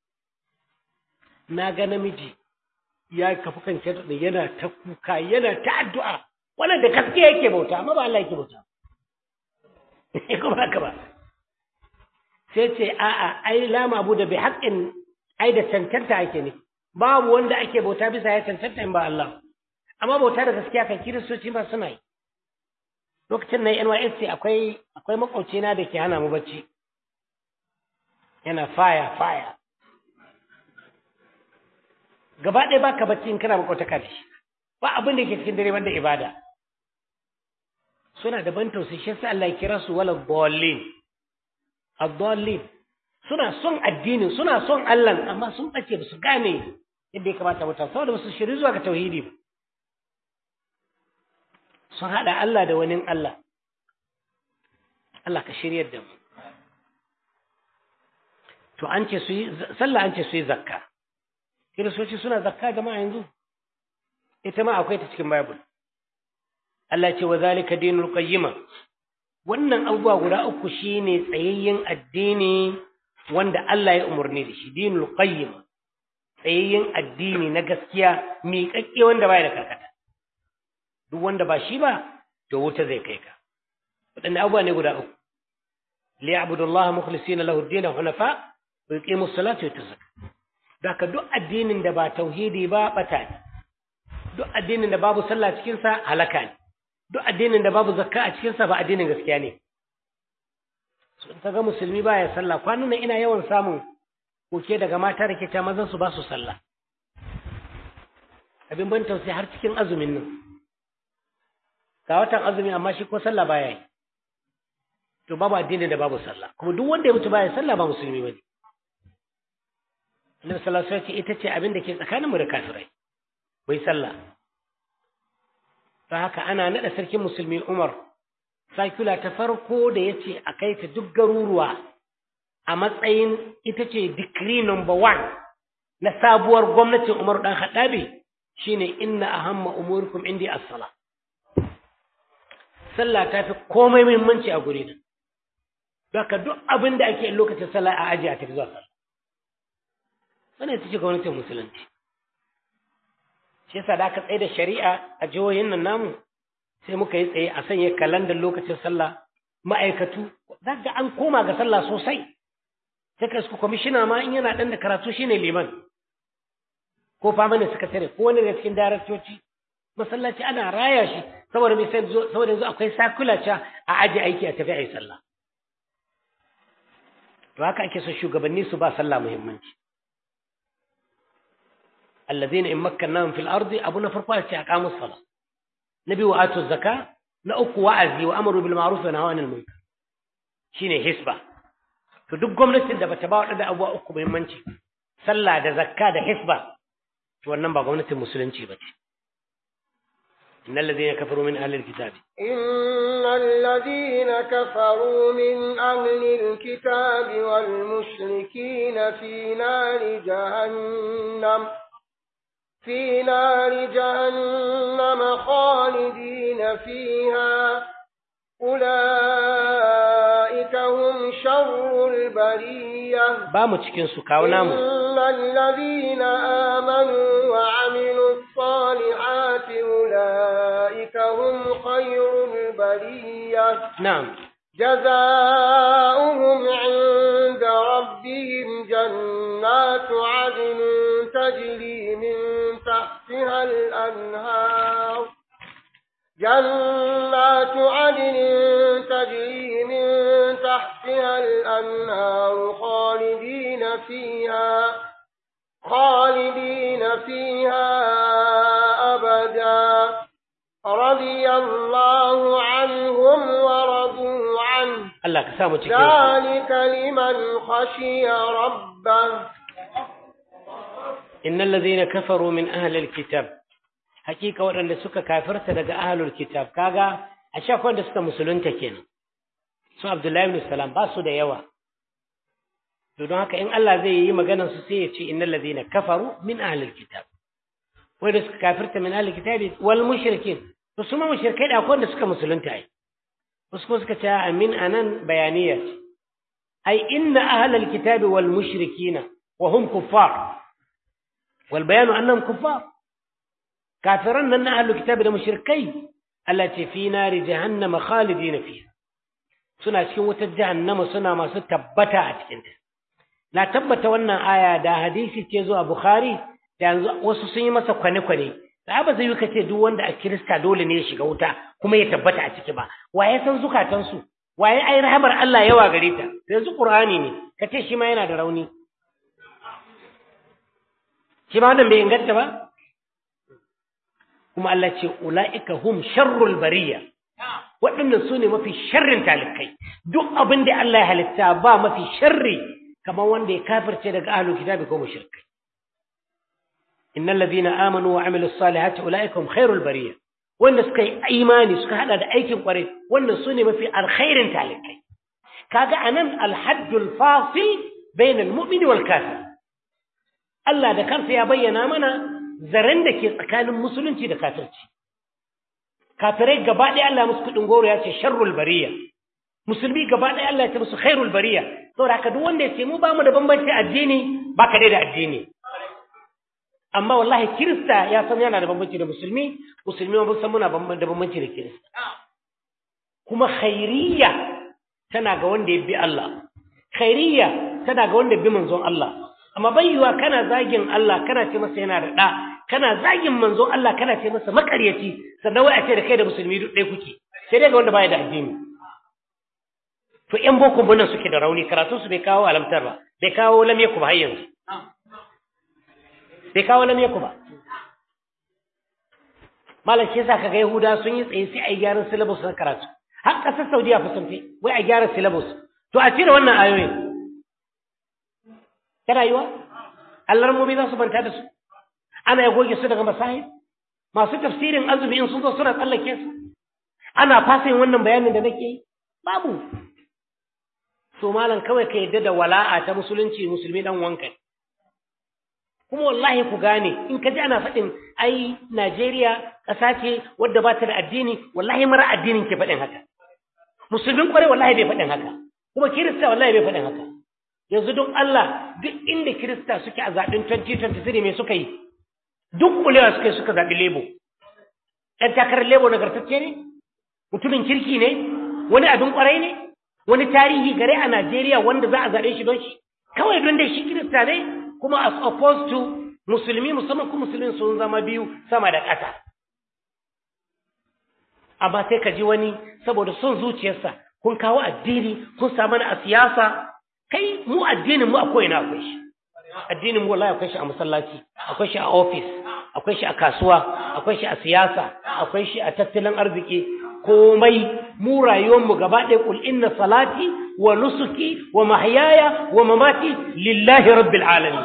na ga namiji ya kafu kan da yana ta kuka yana ta addu'a wannan da gaskiya yake bauta amma ba Allah yake bauta kuma haka ba sai ce a'a ai la mabu da bi haqqin ai da cancanta ake ne babu wanda ake bauta bisa ya cancanta in ba Allah amma bauta da gaskiya kan kiristoci ba suna yi lokacin na NYSC akwai akwai makwaucina da ke hana mu bacci yana faya faya gaba ɗaya baka bacci in kana makwautaka da shi ba abin da ke cikin dare banda ibada suna da ban tausayi shi sai Allah ya kira su wala dallin ad-dallin suna son addinin suna son Allah amma sun bace ba su gane yadda ya kamata mutum saboda ba su shiri zuwa ga tauhidi ba sun haɗa Allah da wani Allah Allah ka shiryar da mu to an ce su yi sallah an ce su yi zakka kiristoci suna zakka jama'a yanzu ita ma akwai ta cikin bible Allah ce wa zalika dinul qayyima wannan abubuwa guda uku shine tsayayyen addini wanda Allah ya umarni da shi dinul qayyima tsayayyen addini na gaskiya miƙaƙƙe wanda baya da karkata duk wanda ba shi ba to wuta zai kai ka waɗanne abubuwa ne guda uku liya'budu Allah mukhlisina lahu ad-din hunafa wa yuqimu as-salata wa yutazakka daka duk addinin da ba tauhidi ba bata ne duk addinin da babu sallah cikin sa halaka ne duk addinin da babu zakka a cikin sa ba addinin gaskiya ne so in ga musulmi baya sallah kwanan nan ina yawan samun koke daga mata da ke ta mazan su ba su sallah abin ban tausayi har cikin azumin nan ga watan azumi amma shi ko sallah baya yi to babu addini da babu sallah kuma duk wanda ya mutu baya sallah ba musulmi bane Annabi sallallahu alaihi wasallam ita ce abin da ke tsakaninmu da kafirai bai sallah ta haka ana naɗa sarkin musulmi umar sakula ta farko da ya ce a kai ta duk garuruwa a matsayin ita ce decree number one na sabuwar gwamnatin umar ɗan haɗabe shine inna ahamma umurikum indi as-sala sallah ta fi komai muhimmanci a guri nan Baka duk abin da ake lokacin sallah a aji a tafi zuwa sallah wannan ita ce gwamnatin musulunci shi yasa da aka tsaye da shari'a a jihohin nan namu sai muka yi tsaye a sanya kalandar lokacin sallah ma'aikatu za ga an koma ga sallah sosai sai ka kwamishina ma in yana ɗan da karatu shine liman ko fama ne sakatare ko wani daga cikin daraktoci masallaci ana raya shi saboda mai sai saboda yanzu akwai sakulaca a aji aiki a tafi a yi sallah to haka ake so shugabanni su ba sallah muhimmanci allazina in makkannahum fil ardi abu na farko ce aqamus sala nabi wa atu zakka na uku wa'azi wa amru bil ma'ruf wa nahyi anil munkar shine hisba to duk gwamnatin da bata ba wadanda abuwa uku muhimmanci sallah da zakka da hisba to wannan ba gwamnatin musulunci ba ce innal ladina kafaru min ahli alkitab innal ladina kafaru min ahli alkitab wal mushrikin fi nari jahannam في نار جهنم خالدين فيها أولئك هم شر البرية ba mu cikin su kawo namu إن الذين آمنوا وعملوا الصالحات أولئك هم خير البرية na'am جزاؤهم عند ربهم جنات عدن تجري من تحتها الأنهار جنات عدن تجري من تحتها الأنهار خالدين فيها خالدين فيها أبدا رضي الله عنهم ورضوا عنه Allah ka sa mu cikin su ذلك لمن خشي ربه innal ladhina kafaru min ahli alkitab hakika waɗanda suka kafirta daga ahlul kitab kaga a shafan da suka musulunta kenan su Abdullahi ibn Salam ba su da yawa to don haka in Allah zai yi maganar su sai ya ce innal ladhina kafaru min ahli alkitab wanda suka kafirta min ahli alkitab wal mushrikin to su ma mushrikai da akwai wanda suka musulunta ai wasu kuma suka ce amin anan bayaniya ce ai inna ahli alkitab wal mushrikina wa hum kuffar والبيان أنهم كفار كافرون أن أهل الكتاب المشركين التي في نار جهنم خالدين فيها سنة cikin wutar jahannama suna masu tabbata a cikinta na tabbata wannan aya da hadisi ce zuwa bukhari da yanzu wasu sun yi masa kwane-kwane da ba zai yi kace duk wanda a kirista dole ne ya shiga wuta kuma ya tabbata a ciki ba waye san zukatansu waye ai rahamar Allah yawa gare ta yanzu qur'ani ne kace shi ma yana da rauni shi ma wannan bai inganta ba kuma Allah ce ula'ika hum sharrul bariya waɗannan su ne mafi sharrin talikai duk abin da Allah ya halitta ba mafi sharri kamar wanda ya kafirce daga ahlul kitabi ko mushrikai innal ladina amanu wa amilus salihati ula'ika hum khairul bariya wanda suka yi imani suka hada da aikin kware wannan su ne mafi alkhairin talikai kaga anan alhaddul fasil bainal mu'mini wal kafir Allah da kansa ya bayyana mana zaren da ke tsakanin musulunci da kafirci. Kafirai gaba ɗaya Allah musu kuɗin goro ya ce sharrul bariya. Musulmi gaba ɗaya Allah ya ce musu khairul bariya. Saboda haka duk wanda ya ce mu ba mu da bambanci addini ba ka dai da addini. Amma wallahi Kirista ya san yana da bambanci da Musulmi, Musulmi ma san muna da bambanci da Kirista. Kuma khairiyya tana ga wanda ya bi Allah. Khairiyya tana ga wanda ya bi manzon Allah. amma bai yiwa kana zagin Allah kana ce masa yana da ɗa kana zagin manzo Allah kana ce masa makaryaci sannan wai a ce da kai da musulmi duk ɗaya kuke sai dai ga wanda baya da addini to ƴan boko bunan suke da rauni karatu su bai kawo alamtar ba bai kawo lam yaku ba har yanzu bai kawo lam yaku ba malam shi yasa kaga yahuda sun yi tsaye sai a yi gyaran syllabus na karatu har ƙasar saudiya fa sun fi wai a gyara syllabus to a cire wannan ayoyin ta rayuwa Allah mu za su manta da su ana ya goge su daga masahib masu tafsirin azumi in sun zo suna tsallake su ana fasa yin wannan bayanin da nake yi babu so malam kawai ka yadda da wala'a ta musulunci musulmi dan wanka kuma wallahi ku gane in ka ji ana faɗin ai Najeriya ƙasa ce wadda ba ta da addini wallahi mara addinin ke faɗin haka musulmin kwarai wallahi bai faɗin haka kuma kirista wallahi bai faɗin haka yanzu don Allah duk inda kirista suke a zaɓen 2023 me suka yi duk kulewa suka yi suka zaɓi lebo ɗan takarar lebo nagartacce ne mutumin kirki ne wani abin kwarai ne wani tarihi gare a Najeriya wanda za a zaɓe shi don shi kawai don dai shi kirista ne kuma as opposed to musulmi musamman kuma musulmin sun zama biyu sama da ƙasa amma sai ka ji wani saboda son zuciyarsa kun kawo addini kun samu a siyasa kai mu addinin mu a ko'ina akwai shi addinin mu wallahi akwai shi a masallaci akwai shi a office akwai shi a kasuwa akwai shi a siyasa akwai shi a tattalin arziki komai mu rayuwar mu gaba ɗaya kul inna salati wa nusuki wa mahyaya wa mamati lillahi rabbil alamin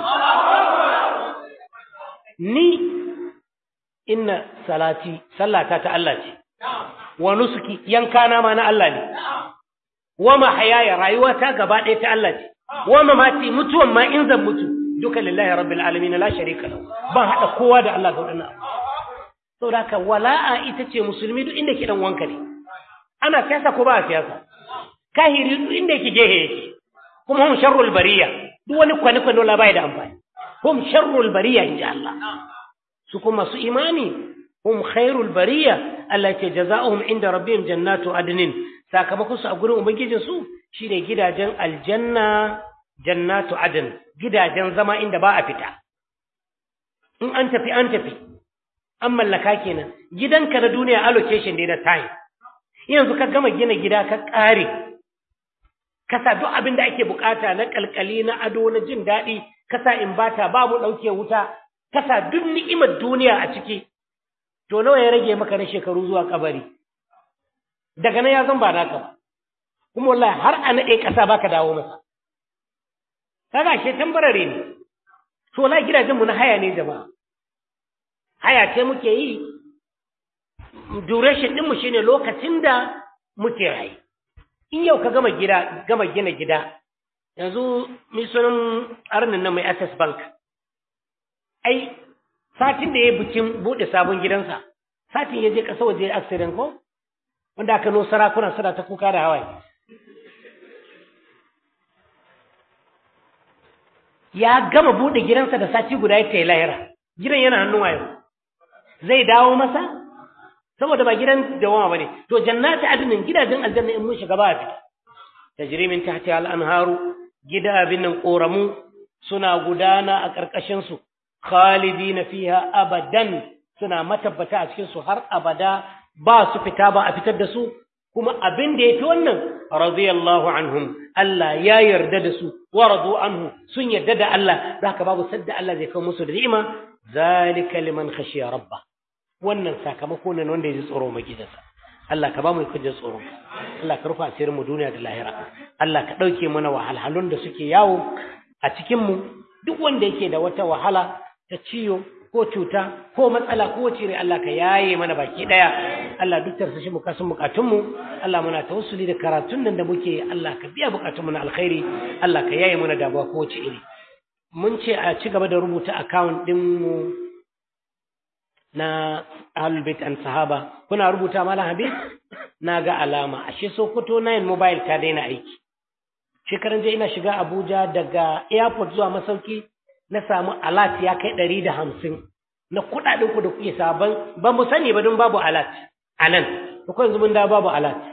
ni inna salati sallata ta Allah ce wa nusuki yankana ma na Allah ne wa mahyaya rayuwata gaba ɗaya ta Allah ce wa mamati mutuwan ma in zan mutu duka lillahi rabbil alamin la sharika lahu ban hada kowa da Allah ga wannan abu saboda haka wala'a ita ce musulmi duk inda ke dan wanka ne ana siyasa ko ba siyasa kahiri duk inda yake gehe yake kuma hum sharrul bariya duk wani kwani kwani wala bai da amfani hum sharrul bariya inji Allah su kuma su imani hum khairul bariya Allah ce jazaohum inda rabbihim jannatu adnin sakamakon su a gurin ubangijin su shine gidajen aljanna jannatu adn gidajen zama inda ba a fita in an tafi an tafi an mallaka kenan gidanka na duniya allocation ne na time yanzu ka gama gina gida ka ƙare kasa duk abin da ake bukata na kalkali na ado na jin daɗi kasa in bata babu ɗauke wuta kasa duk ni'imar duniya a ciki to nawa ya rage maka na shekaru zuwa kabari daga nan ya zan ba naka ba kuma wallahi har a naɗe ƙasa baka dawo masa kaga she tambarare ne to wallahi gidajen mu na haya ne jama'a haya ce muke yi duration ɗinmu shine lokacin da muke rayu in yau ka gama gida gama gina gida yanzu mai sunan arnin nan mai access bank ai satin da ya bikin buɗe sabon gidansa satin ya je ƙasa waje accident ko wanda aka no sarakuna suna ta kuka da hawaye ya gama buɗe gidansa da sati guda ya tayi lahira gidan yana hannun wayo zai dawo masa saboda ba gidan dawama bane to jannati adnin gidajen aljanna in mun shiga ba fita tajri min tahtiha al-anharu gida nan koramu suna gudana a karkashin su khalidina fiha abadan suna matabbata a cikin su har abada ba su fita ba a fitar da su kuma abin da yafi wannan radiyallahu anhum Allah ya yarda da su wa radu anhu sun yarda da Allah zaka babu sadda Allah zai kawo musu da ni'ima zalika liman khashiya rabbah wannan sakamako ne wanda ya ji tsoro mai gidansa Allah ka ba mu kujin tsoro Allah ka rufa asirin mu duniya da lahira Allah ka ɗauke mana wahalhalun da suke yawo a cikin mu duk wanda yake da wata wahala ta ciyo ko cuta ko matsala ko cire Allah ka yaye mana baki daya Allah duk tarsa shi bukasun bukatun mu Allah muna tawassuli da karatun nan da muke Allah ka biya bukatun mu na alkhairi Allah ka yaye mana damuwa ko wace iri mun ce a ci gaba da rubuta account din mu na Ahlul and Sahaba kuna rubuta Malam Habib na ga alama ashe Sokoto 9 mobile ta daina aiki shekaran je ina shiga Abuja daga airport zuwa masauki na samu alat ya kai ɗari da hamsin na kuɗaɗen ku da kuke sabon ba mu sani ba don babu alat a nan yanzu mun da babu alat